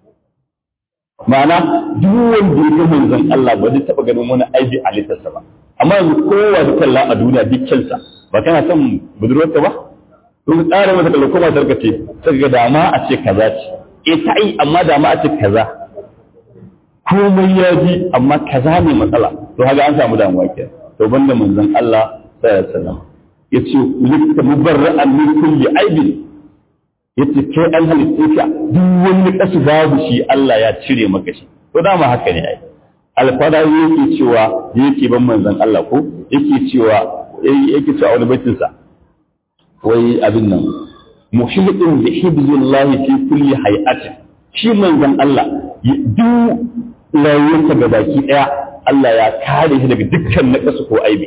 ma'ana duk wanda ya ga manzon Allah ba zai taba ganin wani aibi a halittarsa ba amma yanzu kowa da kalla a duniya dukkansa ba kana son budurwarka ba to ka tsara mata kallon kuma sarka ce sai ga dama a ce kaza ce eh ta yi amma dama a ce kaza komai ya ji amma kaza ne matsala to haka an samu damuwa ke to banda manzon Allah sallallahu alaihi wasallam yace likta mubarra'an min kulli aibin yace kai an halitta ka duk wani kasu babu shi Allah ya cire maka shi to dama haka ne ai alfada yake cewa yake ban manzon Allah ko yake cewa yake cewa wani baitin sa wai abin nan muhimmin da hibzullahi fi kulli hay'atin shi manzon Allah duk rayuwarsa ga baki ɗaya Allah ya kare shi daga dukkan naƙasu ko aibi.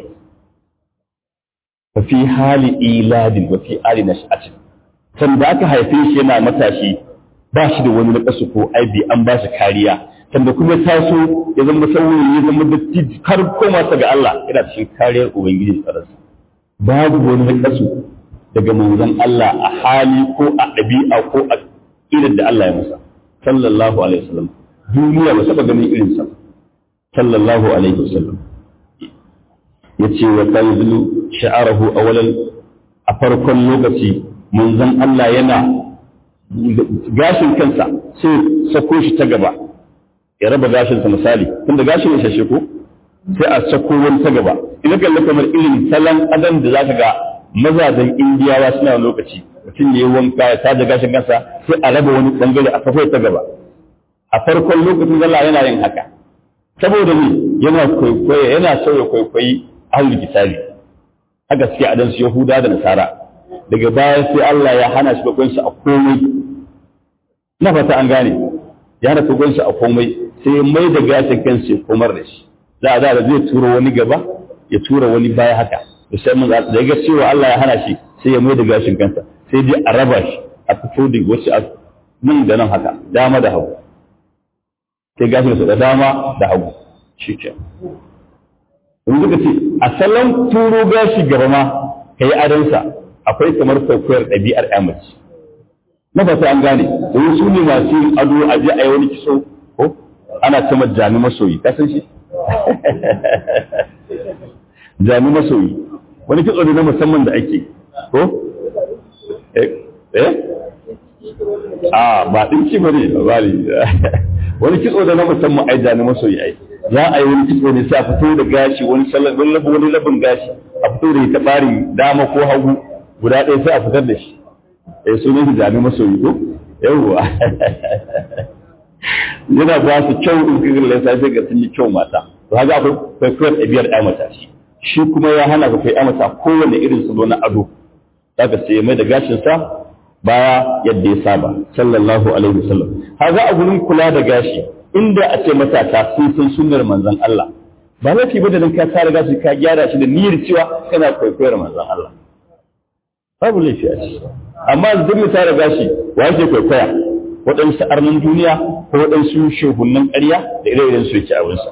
Wa fi hali iladin wa fi hali nash'atin. San da aka haife shi yana matashi ba shi da wani naƙasu ko aibi an ba shi kariya. San da kuma taso ya zama saurayi ya zama dattijo har koma sa ga Allah yana cikin kariyar Ubangiji tsararsa. Babu wani naƙasu daga manzon Allah a hali ko a ɗabi'a ko a irin da Allah ya masa. Sallallahu alaihi wasallam. duniya ba taɓa ganin irinsa sallallahu alaihi wasallam ya ce wa tanzilu sha'arahu awalan a farkon lokaci manzon Allah yana gashin kansa sai sako shi ta gaba ya raba gashinsa misali tunda gashin ya shashe ko sai a sako wani ta gaba ina kalla kamar irin salon adam da zaka ga mazajen indiyawa suna lokaci mutum ya yi wanka ya tada gashin kansa sai a raba wani bangare a kafai ta gaba a farkon lokacin Allah yana yin haka saboda ne yana kwaikwayo yana sauya kwaikwayi ahlul kitabi haka suke adan su yahuda da nasara daga baya sai Allah ya hana shi bakon a komai na fata an gane ya hana bakon a komai sai mai da gashin kansa ya komar da shi za a da zai tura wani gaba ya tura wani baya haka da sai mun da ga cewa Allah ya hana shi sai ya mai da gashin kansa sai dai a raba shi a fito da wasu a nan da nan haka dama da hagu sai gashin su da dama da hagu shi ke in suka ce a salon turo gashi gaba ma ka yi adansa akwai kamar kwaikwayar ɗabi'ar yamaci na fata an gane domin su ne masu yin ado a je a yi wani kiso ko ana ce jami masoyi ka san shi jami masoyi wani kitso ne na musamman da ake ko eh a ba dinki bane ba wani kitso da na musamman ai da na masoyi ai za a yi wani kitso ne sai a fito da gashi wani sallan wani labin wani labin gashi a fito da ita bari dama ko hagu guda ɗaya sai a fitar da shi eh sunan shi da na masoyi ko yawwa yana ba su kyau in kirin lissa sai ga sun yi kyau mata to haka akwai kwaikwayar ɗabi'ar ɗaya mata shi shi kuma ya hana ka kai ɗaya mata kowane irin salo na ado zaka sai mai da gashinsa baya yadda ya saba sallallahu alaihi wasallam haka a gurin kula da gashi inda a ce matasa sun san sunnar manzon Allah ba laifi ba da dan ka tara gashi ka gyara shi da niyyar cewa kana kwaikwayar manzon Allah babu laifi a ciki amma duk mu tara gashi wa yake kwaikwaya waɗansu arnin duniya ko waɗansu shehunan ƙarya da ire-iren su yake abinsa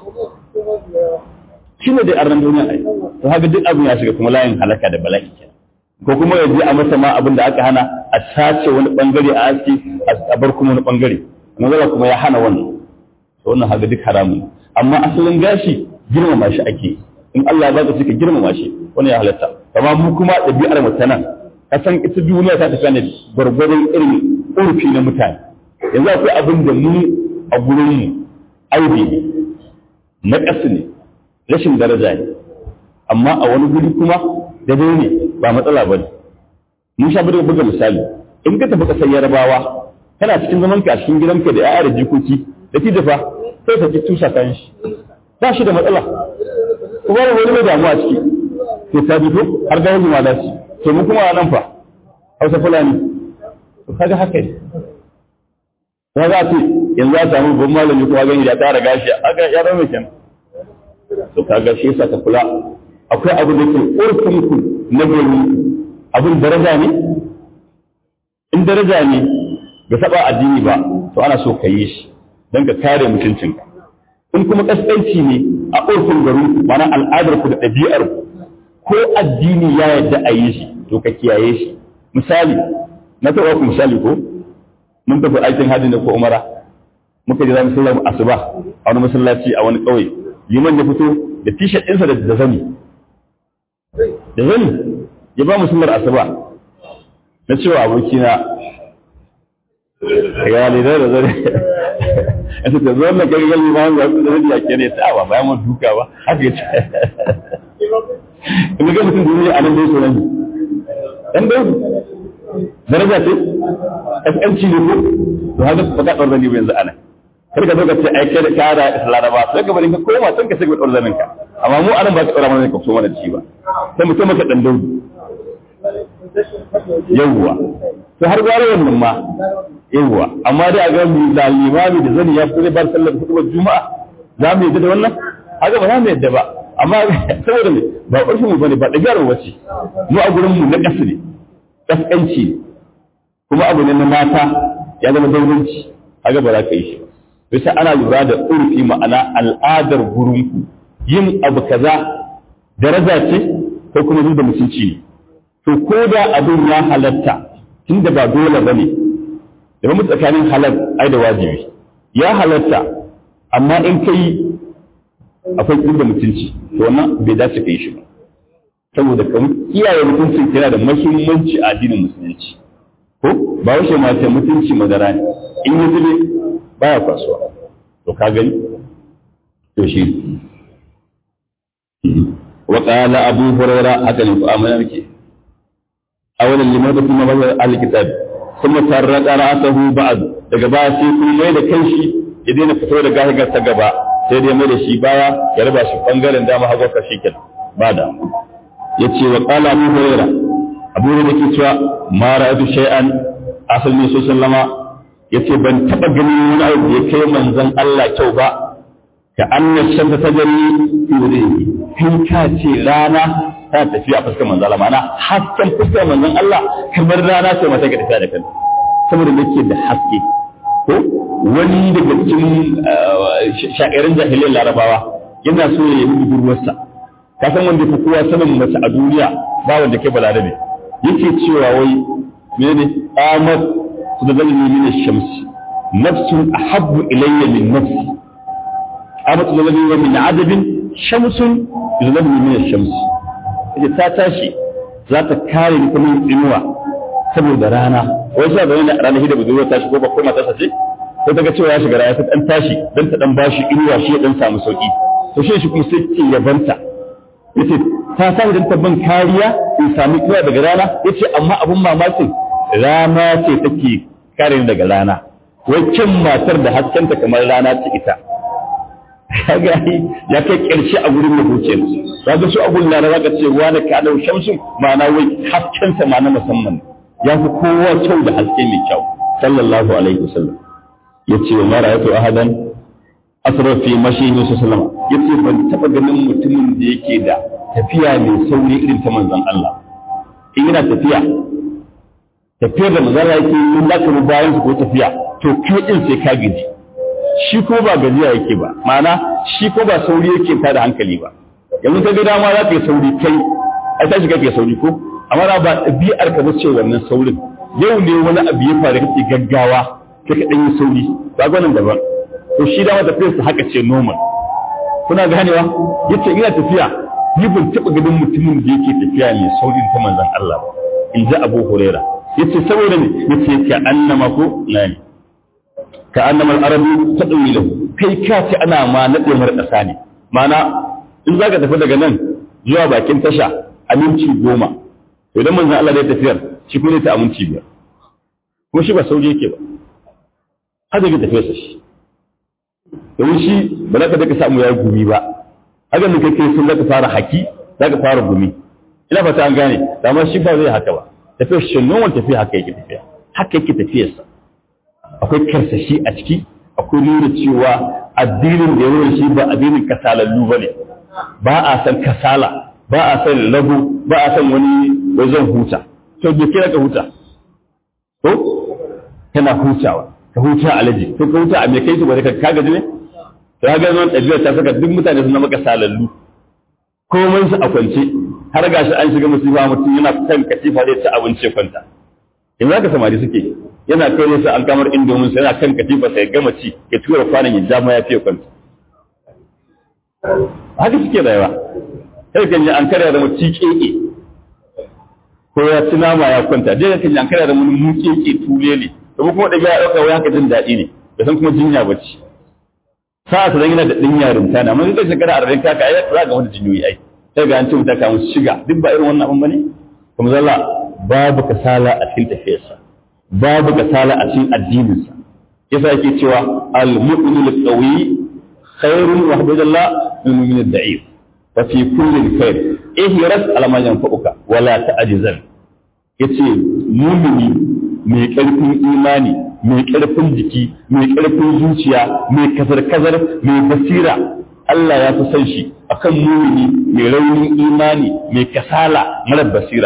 shi ne dai arnin duniya ai to haka duk abin ya shiga kuma layin halaka da bala'i kenan ko kuma ya je a masa ma abin da aka hana a sace wani bangare a aski a bar kuma wani bangare manzala kuma ya hana wannan to wannan haka duk haramun amma asalin gashi girmama shi ake in Allah ya baka suka girmama shi wannan ya halatta amma mu kuma ɗabi'ar mu ta nan kasan ita duniya ta tafi ne gwargwadon irin urfi na mutane yanzu akwai abin da mu a gurin mu aibi ne na ƙasa ne rashin daraja ne amma a wani guri kuma da ne ba matsala ba ne mun sha bada buga misali in ka tafi ƙasar yarabawa kana cikin zaman ka a cikin gidanka da ya'ya da jikoki da ki dafa sai ka ki tusa kan shi ba shi da matsala kuma wani mai damuwa ciki ke ta fito har ga yanzu ma da shi to mu kuma nan fa hausa fulani to kaga haka ne ya za ce yanzu a samu babban malami kuma gani da tara gashi aka ya rame kenan to kaga shi yasa ka kula akwai abu da ke urfin ku na gari abin daraja ne in daraja ne ga saba addini ba to ana so ka yi shi don ka kare mutuncinka in kuma kaskanci ne a urfin garin ku mana al'adar ku da ɗabi'ar ku ko addini ya yadda a yi shi to ka kiyaye shi misali na taɓa ku misali ko mun tafi aikin hajji ne ko umara muka je za mu sallar asuba a wani masallaci a wani ƙauye liman ya fito da t-shirt ɗinsa da zani da zani ya ba mu sallar asuba na cewa abokina ya ne da zani ya ce da zuwan na gaggal liman ya fi zani ya kere ta ba bayan mun duka ba haka ya ce in ga mutum duniya a nan dai so nan dan dai daraja ce kaskanci ne ko to haka ba ka ɗaura ne yanzu ana kar ka zo ka ce ai kai da kara islamaba sai ka bari ka koma san ka sai ka ɗaura zanin ka amma mu anan ba ka ɗaura mana ka so mana ci ba sai mutum maka dan daudu yawwa to har gwara wannan ma yawwa amma dai a ga mu da limami da zani ya fito bar sallar hudu juma'a za mu yadda da wannan haka ba za mu yadda ba amma saboda me ba ƙarfin mu bane ba ɗabi'ar mu bace mu a gurin mu na ƙasa ne kaskanci kuma abu ne na mata ya zama daurinci haka ba za ka yi shi ba bisa ana lura da urfi ma'ana al'adar gurinku yin abu kaza daraja ce ko kuma zuwa da mutunci ne to ko da abin ya halatta tunda ba dole ba ne da mu tsakanin halal ai da wajibi ya halatta amma in kai akwai da mutunci to wannan bai dace ka yi shi ba saboda kamar kiyaye mutuncin yana da mahimmanci a addinin musulunci ko ba wace ma ta mutunci madara ne in yi zube baya kasuwa to ka gani to shi wa qala abu huraira haka ne ko amana nake awalan limada kuma bazar alkitab kuma tarrada ra'sahu ba'd daga baya sai kun mai da kanshi ya daina fito da gahigar ta gaba sai dai mai da shi baya ya raba shi bangaren dama hagu ka shi kenan ba da ya ce wa ƙala abu huraira abu huraira ke cewa ma ra'aytu shay'an asal ne sallama ya ce ban taɓa ganin wani abu da ya kai manzon Allah kyau ba ka anna shamsa tajri fi wajhihi kai ka ce rana ta tafiya a fuskar manzon Allah ma'ana hasken fuskar manzon Allah kamar rana ce mata ga tafiya da kanta saboda yake da haske ko wani daga cikin sha'irin jahiliyar larabawa yana so ya yi budurwarsa ka san wanda fi kowa sanin mace a duniya ba wanda ke balarabe yake cewa wai menene amat su da zalimi min shamsi nafsun ahabbu ilayya min nafsi amat su da zalimi min adabin shamsun su da zalimi min shamsi yace ta tashi za ta kare ni kuma inuwa saboda rana wai sa da wani rana hida budurwa tashi ko ba ko matarsa ce ko ta ga cewa ya shiga rana ta dan tashi dan ta dan bashi inuwa shi ya dan samu sauki to shi shi kuma sai ce yabanta yace ta sa idan ta ban kariya in sami inuwa daga rana yace amma abun mamakin rana ce take kare ni daga rana waccan matar da haskenta kamar rana ce ita kaga ya kai ƙarshe a gurin mahuciyar kaga su abun na zaka ce wani ka dau shamsun ma'ana wai haskensa ma na musamman ya fi kowa kyau da haske mai kyau sallallahu alaihi wasallam yace wa mara yato ahadan asra fi mashi Yusuf sallama yace ban taba ganin mutumin da yake da tafiya mai sauri irin ta manzon Allah in yana tafiya tafiyar da manzon Allah yake in zaka bi bayan ko tafiya to kai din sai ka gaji shi ko ba gajiya yake ba ma'ana shi ko ba sauri yake tada hankali ba yanzu ka ga dama za ka yi sauri kai ai tashi kake sauri ko amma ba ɗabi'ar ka bace wannan saurin yau ne wani abu ya faru kake gaggawa kai ka yi sauri ba gwanin daban to shi dama tafiyar sa haka ce normal kuna ganewa yace ina tafiya ni ban taɓa ganin mutumin da yake tafiya mai saurin ta manzon Allah ba in ji Abu Huraira yace saboda ne yace ka annama ko nani ka annama al-arabi tadwi lahu kai ka ce ana ma nade mar ƙasa ne ma'ana in zaka tafi daga nan zuwa bakin tasha aminci goma to idan manzon Allah ya tafiyar shi kuma ta aminci biyar kuma shi ba sauri yake ba haka yake tafiyar sa shi domin shi ba za ka daga samu ya gumi ba haka ne kai sun zaka fara haki zaka fara gumi ina fata an gane amma shi ba zai haka ba tafiyar shi nan tafiya haka yake tafiya haka yake tafiyar sa akwai karsashi a ciki akwai nuna cewa addinin da ya shi ba addinin kasalallu ba ne ba a san kasala ba a san lagu ba a san wani wajen huta to bai kira ka huta to kana hutawa ka huta alaji to ka huta a me kai su ba ka gaji ne to ga nan ɗabi'ar ta saka duk mutane suna maka salallu komai su a kwance har gashi an shiga musiba mutum yana kan katifa zai ci abinci kwanta in za ka samari suke yana kai ne an kamar indomin sa yana kan katifa sai gama ci ya tura kwanan ya ja ma ya fiye kwanta haka suke rayuwa sai kan ji an karya da mutum keke ko ya ci nama ya kwanta dai kan ji an karya da mutum mu keke tulele to kuma da ya dauka wai haka jin daɗi ne da san kuma jinya bace sa'a ta yana da ɗin yarinta na mun ga shekara arba'in kaka ai za ga wani jinyoyi ai sai ga an ce mutaka musu shiga duk ba irin wannan abin bane kuma zalla babu kasala a cikin tafiyarsa babu kasala a cikin addininsa yasa yake cewa al-mu'minu al-qawi khairun wa habdallah min mu'min ad-da'if wa fi kulli khair ihras ala ma yanfa'uka wa la ta'jizan yace mu'mini mai karfin imani mai karfin jiki mai karfin zuciya mai kazar-kazar mai basira Allah ya fi san shi akan mu'mini mai raunin imani mai kasala mara basira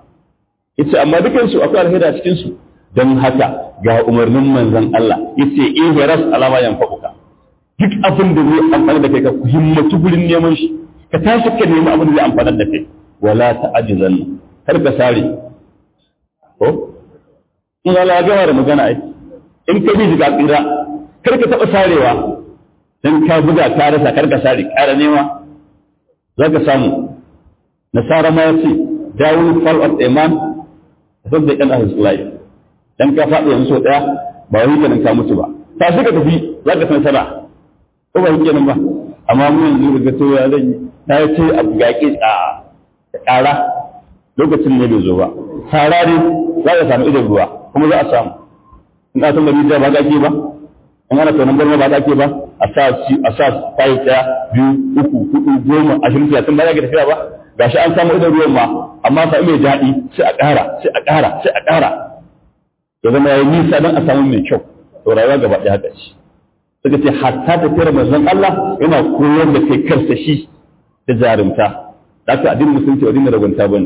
yace amma dukansu akwai alheri a cikin su don haka ga umarnin manzon Allah yace ihras alama yanfa'uka duk abin da zai amfana da kai ka himmatu gurin neman shi ka tashi ka nemi abin da zai amfana da kai wala ta'jizan kar ka sare ko in Allah ya gama da magana ai in ka bi ga tsira kar ka taba sarewa dan ka buga ka rasa kar ka sare ƙara nema zaka samu nasara ma yace down fall of a man sabda kan ahli life dan ka faɗi yanzu sau ɗaya ba wai kenan ka mutu ba ta shi ka tafi za ka san sana ko ba kenan ba amma mu yanzu ga to ya zan yi ta ce abu ga ki a ƙara lokacin ne bai zo ba sara ne za ka samu idan ruwa kuma za a samu in ka san da rijiya ba ka ke ba in ana tonon barna ba ka ke ba a sa a sa tayi ɗaya biyu uku hudu goma ashirin talatin ba za ka tafiya ba gashi an samu idan ruwan ma amma sa mai daɗi sai a ƙara sai a ƙara sai a ƙara ya zama yayi nisa don a samu mai kyau to rayuwa gaba ɗaya haka ce suka ce hatta tafiyar manzon Allah yana koyar da kai karsa shi da jarumta da aka addinin musulunci wa dinin ragunta bane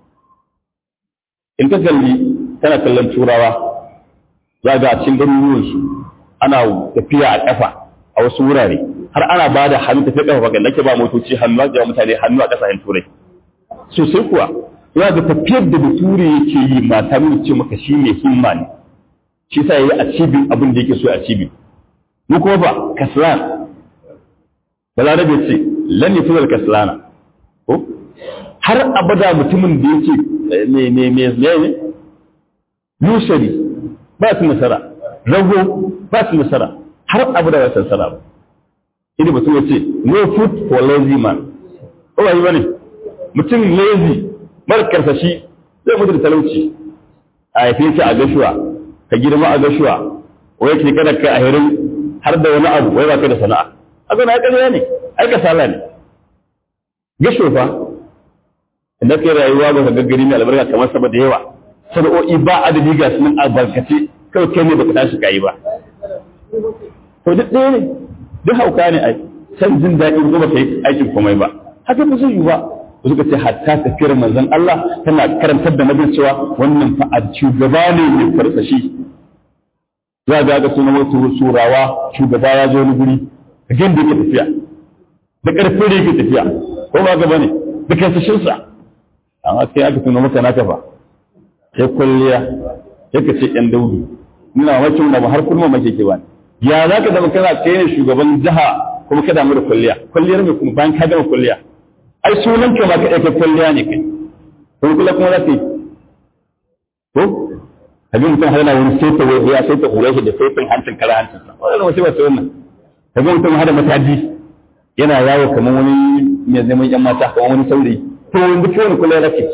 in ka kalli tana kallon turawa za ga a cikin garuruwan su ana tafiya a ƙafa a wasu wurare har ana ba da hannu tafiya ƙafa ga nake ba motoci hannu ga mutane hannu a ƙasashen turai sosai kuwa ya ga tafiyar da bature yake yi mata nuna ce maka shi mai himma ne shi sa yayi a cibin abin da yake so a cibin mu kuma ba kaslan balarabe ce lan yafzal kaslana ko har abada mutumin da yake me me me ne lushari ba su nasara rago ba su nasara har abu da ba su nasara ba idan mutum ya ce no food for lazy man ko ba yi bane mutum lazy mara karsashi zai mutu da talauci a haife shi a gashuwa ka girma a gashuwa wai ke kada ka a hirin har da wani abu wai ba kai da sana'a a zana ya ƙarya ne ai ka sala ne gasho fa idan kai rayuwa ba ka gaggari mai albarka kamar sama da yawa sana'o'i ba adadi ga sunan albarkace kawai kai ne baka tashi kayi ba to duk ɗaya ne duk hauka ne ai san jin daɗi ko baka yi aikin komai ba haka ba zai yi ba suka ce hatta tafiyar manzon Allah tana karantar da nabin cewa wannan fa a shugaba ne mai farsashi za ga ga sunan wasu surawa shugaba ya zo wani guri ga da yake tafiya da ƙarfin da yake tafiya ko ba ga bane da kansashinsa amma kai aka tuna maka naka fa sai kwalliya sai ka ce ɗan daudu nuna wakil da ba har kurma make ke bani ya za ka zama kana kai ne shugaban jiha kuma ka damu da kwalliya kwalliyar mai kuma bayan ka gama kwalliya ai sunan ka ma ka ɗauka kwalliya ne kai to kula kuma za ka yi ko abin mutum har yana wani saita wai ya saita hura shi da saitin hancin kara hancin sa wannan wasu ba su wannan kaga mutum har da mataji yana yawo kamar wani mai neman yan mata kamar wani saurayi to wanda ke wani kula rake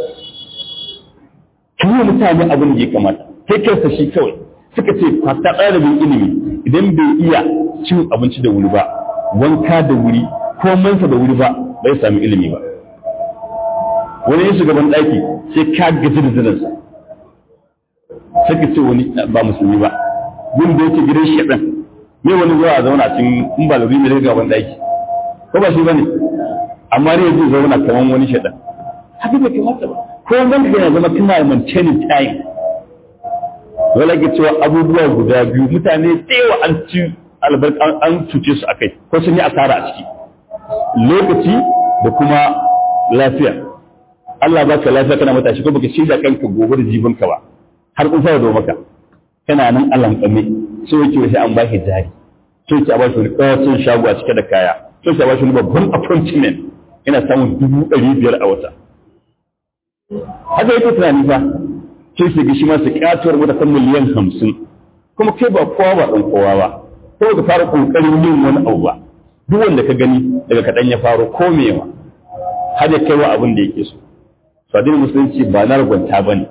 kuma mutane abin da ya kamata kai kansa shi kawai suka ce kwata ɗalibin ilimi idan bai iya cin abinci da wuri ba wanka da wuri ko mansa da wuri ba bai sami ilimi ba wani yin shugaban ɗaki sai ka gaji da zinansa sai ka ce wani ba musulmi ba gun da yake gidan shaɗan me wani zuwa a zauna cikin in ba lori mai gaban ɗaki ko ba shi ba ne amma ne zai zauna kamar wani shaɗan haka bai kamata ba ko wanda yana zama kana maintaining time dole ke cewa abubuwa guda biyu mutane tsewa an ci albarka an cuce su akai ko sun yi asara a ciki lokaci da kuma lafiya Allah baka lafiya kana matashi ko baka shirya kanka gobe da jibinka ba har kun fara do maka kana nan Allah kame so yake sai an baki jari so yake a bashi wani kawacin shago a cike da kaya so yake a bashi wani babban appointment ina samun dubu ɗari biyar a wata haka yake tunani fa sai su ga shi ma su katuwar mata kan miliyan hamsin kuma kai ba kowa ba ɗan kowa ba ko ka fara ƙoƙarin yin wani abu ba duk wanda ka gani daga kaɗan ya faro ko mewa har ya kai wa abin da yake so sadin musulunci ba na ragwanta ba ne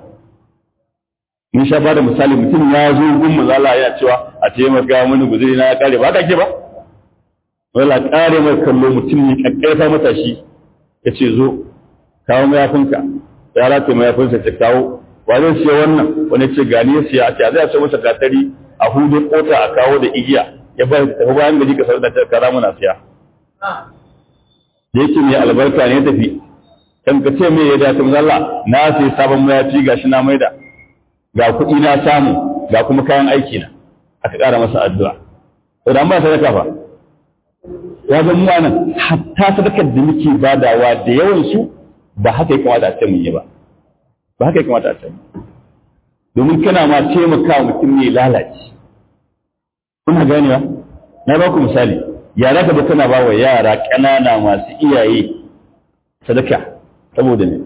mun sha bada misali mutum ya zo gun mazala yana cewa a taimaka mani guzuri na ya kare ba haka ke ba wala kare mai kallo mutum ne kakkarfa matashi ya ce zo kawo mayafinka ya rataye mayafinsa ta kawo wa zai siya wannan wani ce gani ya siya a ce a zai a ce masa gatari a hudu kota a kawo da igiya ya ba ta tafi bayan gari ka sanar da ta kara muna siya da yake mai albarka ne tafi kan ka ce mai ya dace mu Allah na sai sabon mayafi gashi na maida ga kuɗi na samu ga kuma kayan aiki na aka ƙara masa addu'a to da ba sadaka fa ya zan mu nan hatta sadakar da muke badawa da yawan su ba haka ya kamata a ce mun yi ba ba haka ya kamata a ce domin kana ma taimaka mutum ne lalace kuna ganewa na ba ku misali yara ka kana ba wa yara ƙanana masu iyaye sadaka saboda ne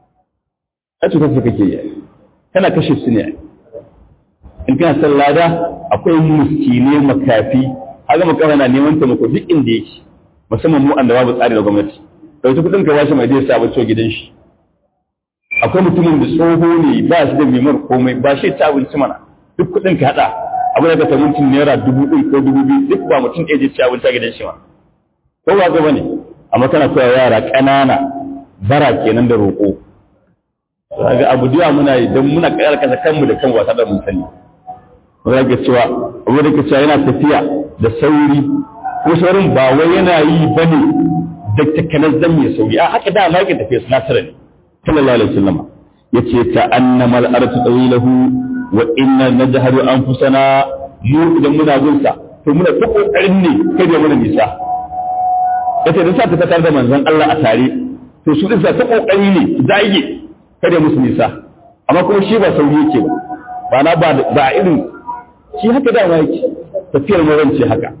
a cutar su kake yi kana kashe su ne in kana san lada akwai muskine makafi haka makafa na neman taimako duk inda yake musamman mu da babu tsari da gwamnati dauki kudin ka bashi mai zai sa bacci gidan shi akwai mutumin da tsoho ne ba shi da mimar komai ba shi ta abinci mana duk kudin ka hada abu da ka mutum naira dubu ɗin ko dubu biyu duk ba mutum ɗaya zai ci abinci a gidan shi ma ko ba ga bane amma kana koya yara ƙanana bara kenan da roƙo ga abu da muna yi don muna ƙayar kasa kanmu da kan wasa da mun sani wanda ke cewa abu da ke cewa yana tafiya da sauri ko saurin ba wai yana yi bane da takanar zan mai sauri a haka da ma yake tafiya sinatara ne sallallahu alaihi wasallam yace ta annama al-ardu tawilahu wa inna najharu anfusana mu idan muna gun sa to muna ta kokarin ne kai da muna nisa yace da sa ta fitar da manzon Allah a tare to su din sa ta kokari ne zage kada musu nisa amma kuma shi ba sauri yake ba ba na ba ba irin shi haka da yake tafiyar mawanci haka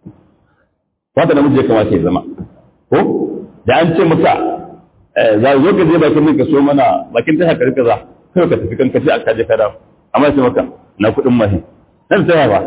wanda namiji ya kamata ya zama ko da an ce maka za zo ka je bakin nan ka so mana bakin tasha ka rika za kai ka tafi kan kace aka je kada amma sai maka na kuɗin mashi nan tsaya ba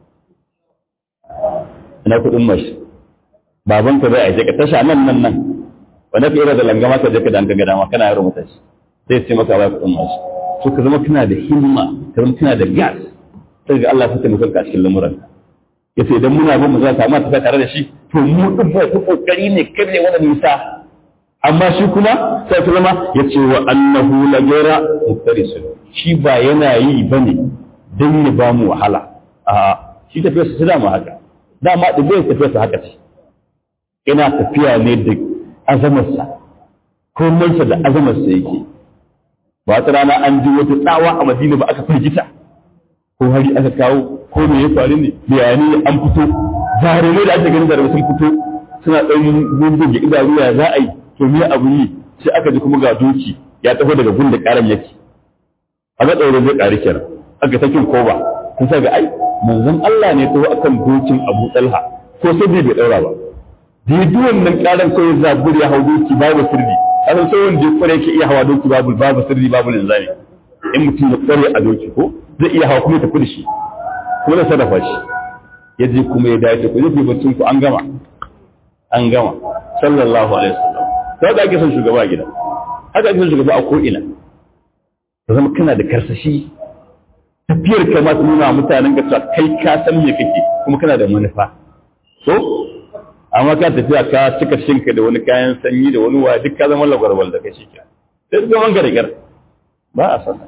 ina kuɗin mashi baban ka zai aike ka tasha nan nan nan wanda ka ira da langama ka je ka danka ga dama kana yaro mutashi sai ce maka ba kuɗin mashi to ka zama kana da himma ka zama kana da gas sai ga Allah ya taimaka ka cikin lamuran yace idan muna bin mu za ta amma ta tare da shi to mu din ba ta kokari ne kare wannan nisa amma shi kuma sai ta zama yace wa annahu la ghayra muftarisun shi ba yana yi bane dan ya ba mu wahala a shi tafiya su dama haka dama da bai tafiya su haka ce ina tafiya ne da azamarsa komansa da azamarsa yake ba ta rana an ji wata tsawa a madina ba aka firgita ko hari aka kawo ko me ya faru ne bayani an fito jarumai da ake ganin jarumai sun fito suna ɗan gungun da idanu ya za a yi to me abu yi sai aka ji kuma ga doki ya taho daga gun da ƙaran yake a ga tsaurin zai ƙari kenan aka sakin koba kun sa ga ai manzon Allah ne taho akan dokin Abu Talha ko sai bai daura ba dai wannan ƙaran kawai zabur ya hau doki babu sirri kasan sai wanda ya kware yake iya hawa doki babu babu sirri babu linzami in mutum ya kware a doki ko zai iya hawa kuma ya tafi da shi kuma da sarrafa shi ya je kuma ya dace ku zai baccin ku an gama an gama sallallahu alaihi wasallam to haka ake son shugaba a gida haka ake son shugaba a ko ina ka zama kana da karsashi tafiyar ka ma ta nuna mutanen ka kai ka san me kake kuma kana da manufa so amma ka tafiya ka cika shinka da wani kayan sanyi da wani wa duk ka zama lagwarwal da kai shi ke sai ka man gare ba a sana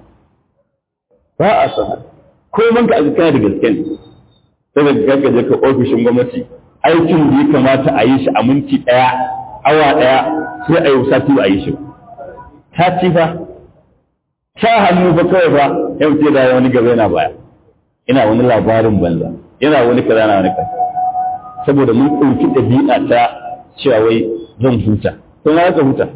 ba a sana ko man ka kana da gaske ne sai da ka je ka ofishin gwamnati aikin da ya kamata a yi shi a minti daya awa daya sai a yi sati ba a yi shi ta ci fa ta hannu ba kawai fa yau ce da wani gaba yana baya ina wani labarin banza yana wani kaza na wani kaza saboda mun ɗauki ɗabi'a ta cewa wai zan huta to na ka huta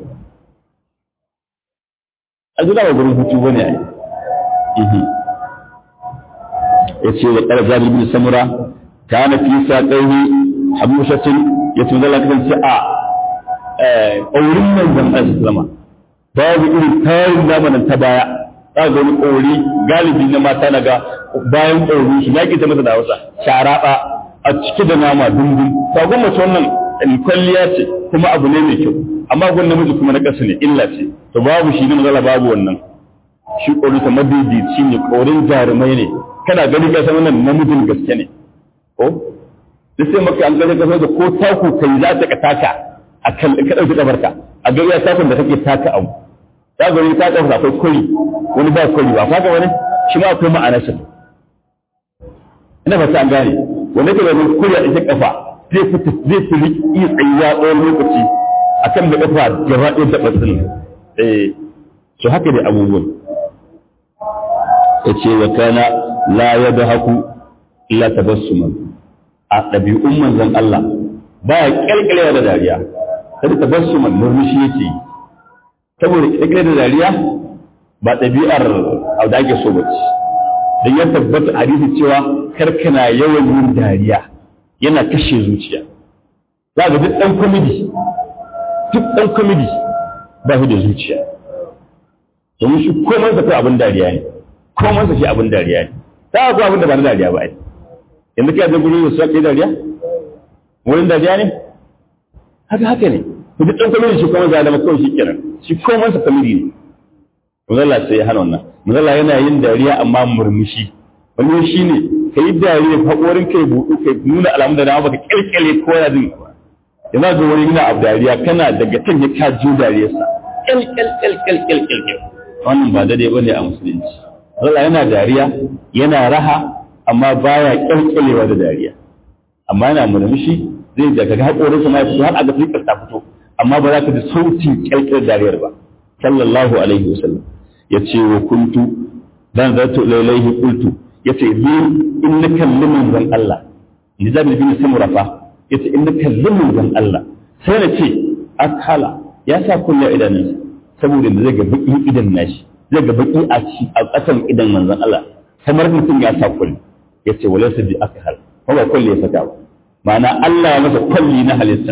a jira ba gurin hutu bane ai ihi yace da ƙara jabir bin samura kana fi saqaihi habushatin yace manzo Allah kan ce a eh aurin nan zan ashi zama babu irin tarin zamanin ta baya za ga wani ƙori galibi na mata naga bayan ƙori shi ya ta masa da Hausa sharaba a cike da nama dundun sagon mace wannan kwalliya ce kuma abu ne mai kyau amma gwan namiji kuma na ƙasa ne illa ce to babu shi ne matsala babu wannan shi ƙorin ta madaidaici ne ƙorin jarumai ne kana gani ka san wannan namijin gaske ne ko duk sai maka an gani ka san da ko taku kai za ta ka taka a kan ka ɗauki ƙafarka a ga iya takun da kake taka abu za ga wani ta ƙafa akwai kuri wani ba kuri ba kaga wani shi ma akwai ma'anarsa ina fata an gane wanda ke da kuriya ita kafa zai fita zai fi iya tsayuwa tsawon lokaci a kan da kafa gaba ɗaya da ɓatsin eh so haka dai abubuwan ya ce wa kana la ya da haku illa tabassuman a ɗabi'un manzon Allah ba ya ƙirƙirewa da dariya kada tabassuman murmushi yake yi saboda ƙirƙire da dariya ba ɗabi'ar abu da ake so ba ce don ya tabbata hadisi cewa karkana yawan yin dariya yana kashe zuciya za ga duk ɗan kwamidi duk ɗan kwamidi ba shi da zuciya domin shi komai sa kai abin dariya ne komai sa shi abin dariya ne ta ga abin da ba na dariya ba ai yanzu kai da gurin su kai dariya wurin dariya ne haka haka ne duk ɗan kwamidi shi komai za da kawai shi kenan shi komai sa kwamidi ne Muzalla sai ya hana wannan. Muzalla yana yin dariya amma murmushi. Wani shi ne ka yi dariya haƙorin kai buɗu kai nuna alamun da na baka ƙirƙire ko yana jin yana ga wani yana abu dariya kana daga can ya kaji dariyarsa. ƙilƙilƙilƙilƙilƙil. Wannan ba daidai ba ne a musulunci. Muzalla yana dariya yana raha amma baya ƙirƙirewa da dariya. Amma yana murmushi zai da kaga haƙorinsa ma ya fito har a ga fikar ta fito. Amma ba za ka ji sautin ƙirƙirar dariyar ba. Sallallahu alaihi wasallam. ya ce wa kuntu dan zato lailaihi qultu ya ce ni in na kalli manzon Allah ni da bin samura fa ya ce in na kalli manzon Allah sai na ce akhala ya sa kunya idanunsa saboda da zai ga baki idan nashi zai ga baki a ci a kasan idan manzon Allah kamar mutum ya sa kulli ya ce walaysa bi akhal ko ba kulli ya saka ba ma'ana Allah ya masa kulli na halitta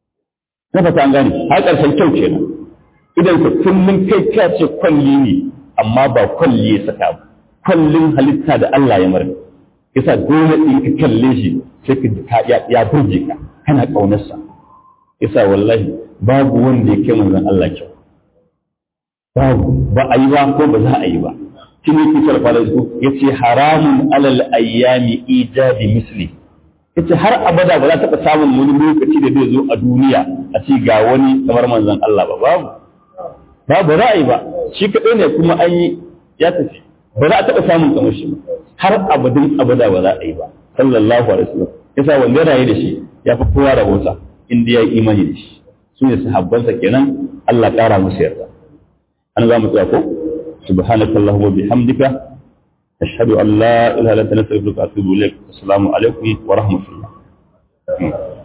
na fata an gane har ƙarshen kyau kenan idan ka kullum kai ka ce kwalli ne amma ba kwalli ya saka ba kwallin halitta da Allah ya mara yasa dole in ka kalle shi sai ka ya burge ka kana kaunarsa yasa wallahi babu wanda ya kai manzon Allah kyau babu ba a yi ba ko ba za a yi ba shine ke sarfa da su yace haramun alal ayyami ijabi misli yace har abada ba za ta taɓa samun wani lokaci da zai zo a duniya a ci ga wani kamar manzon Allah ba babu babu ra'ayi ba shi kaɗai ne kuma an yi ya tafi ba za a taɓa samun kamar shi ba har abadin abada ba za a yi ba sallallahu alaihi wasallam yasa wanda raye da shi ya fi kowa rabota inda ya yi imani da shi su ne sahabbansa kenan Allah ƙara musu yarda an za mu tsaya ko subhanakallahumma bihamdika ashhadu an la ilaha illa anta astaghfiruka wa atubu ilaik assalamu alaikum wa rahmatullah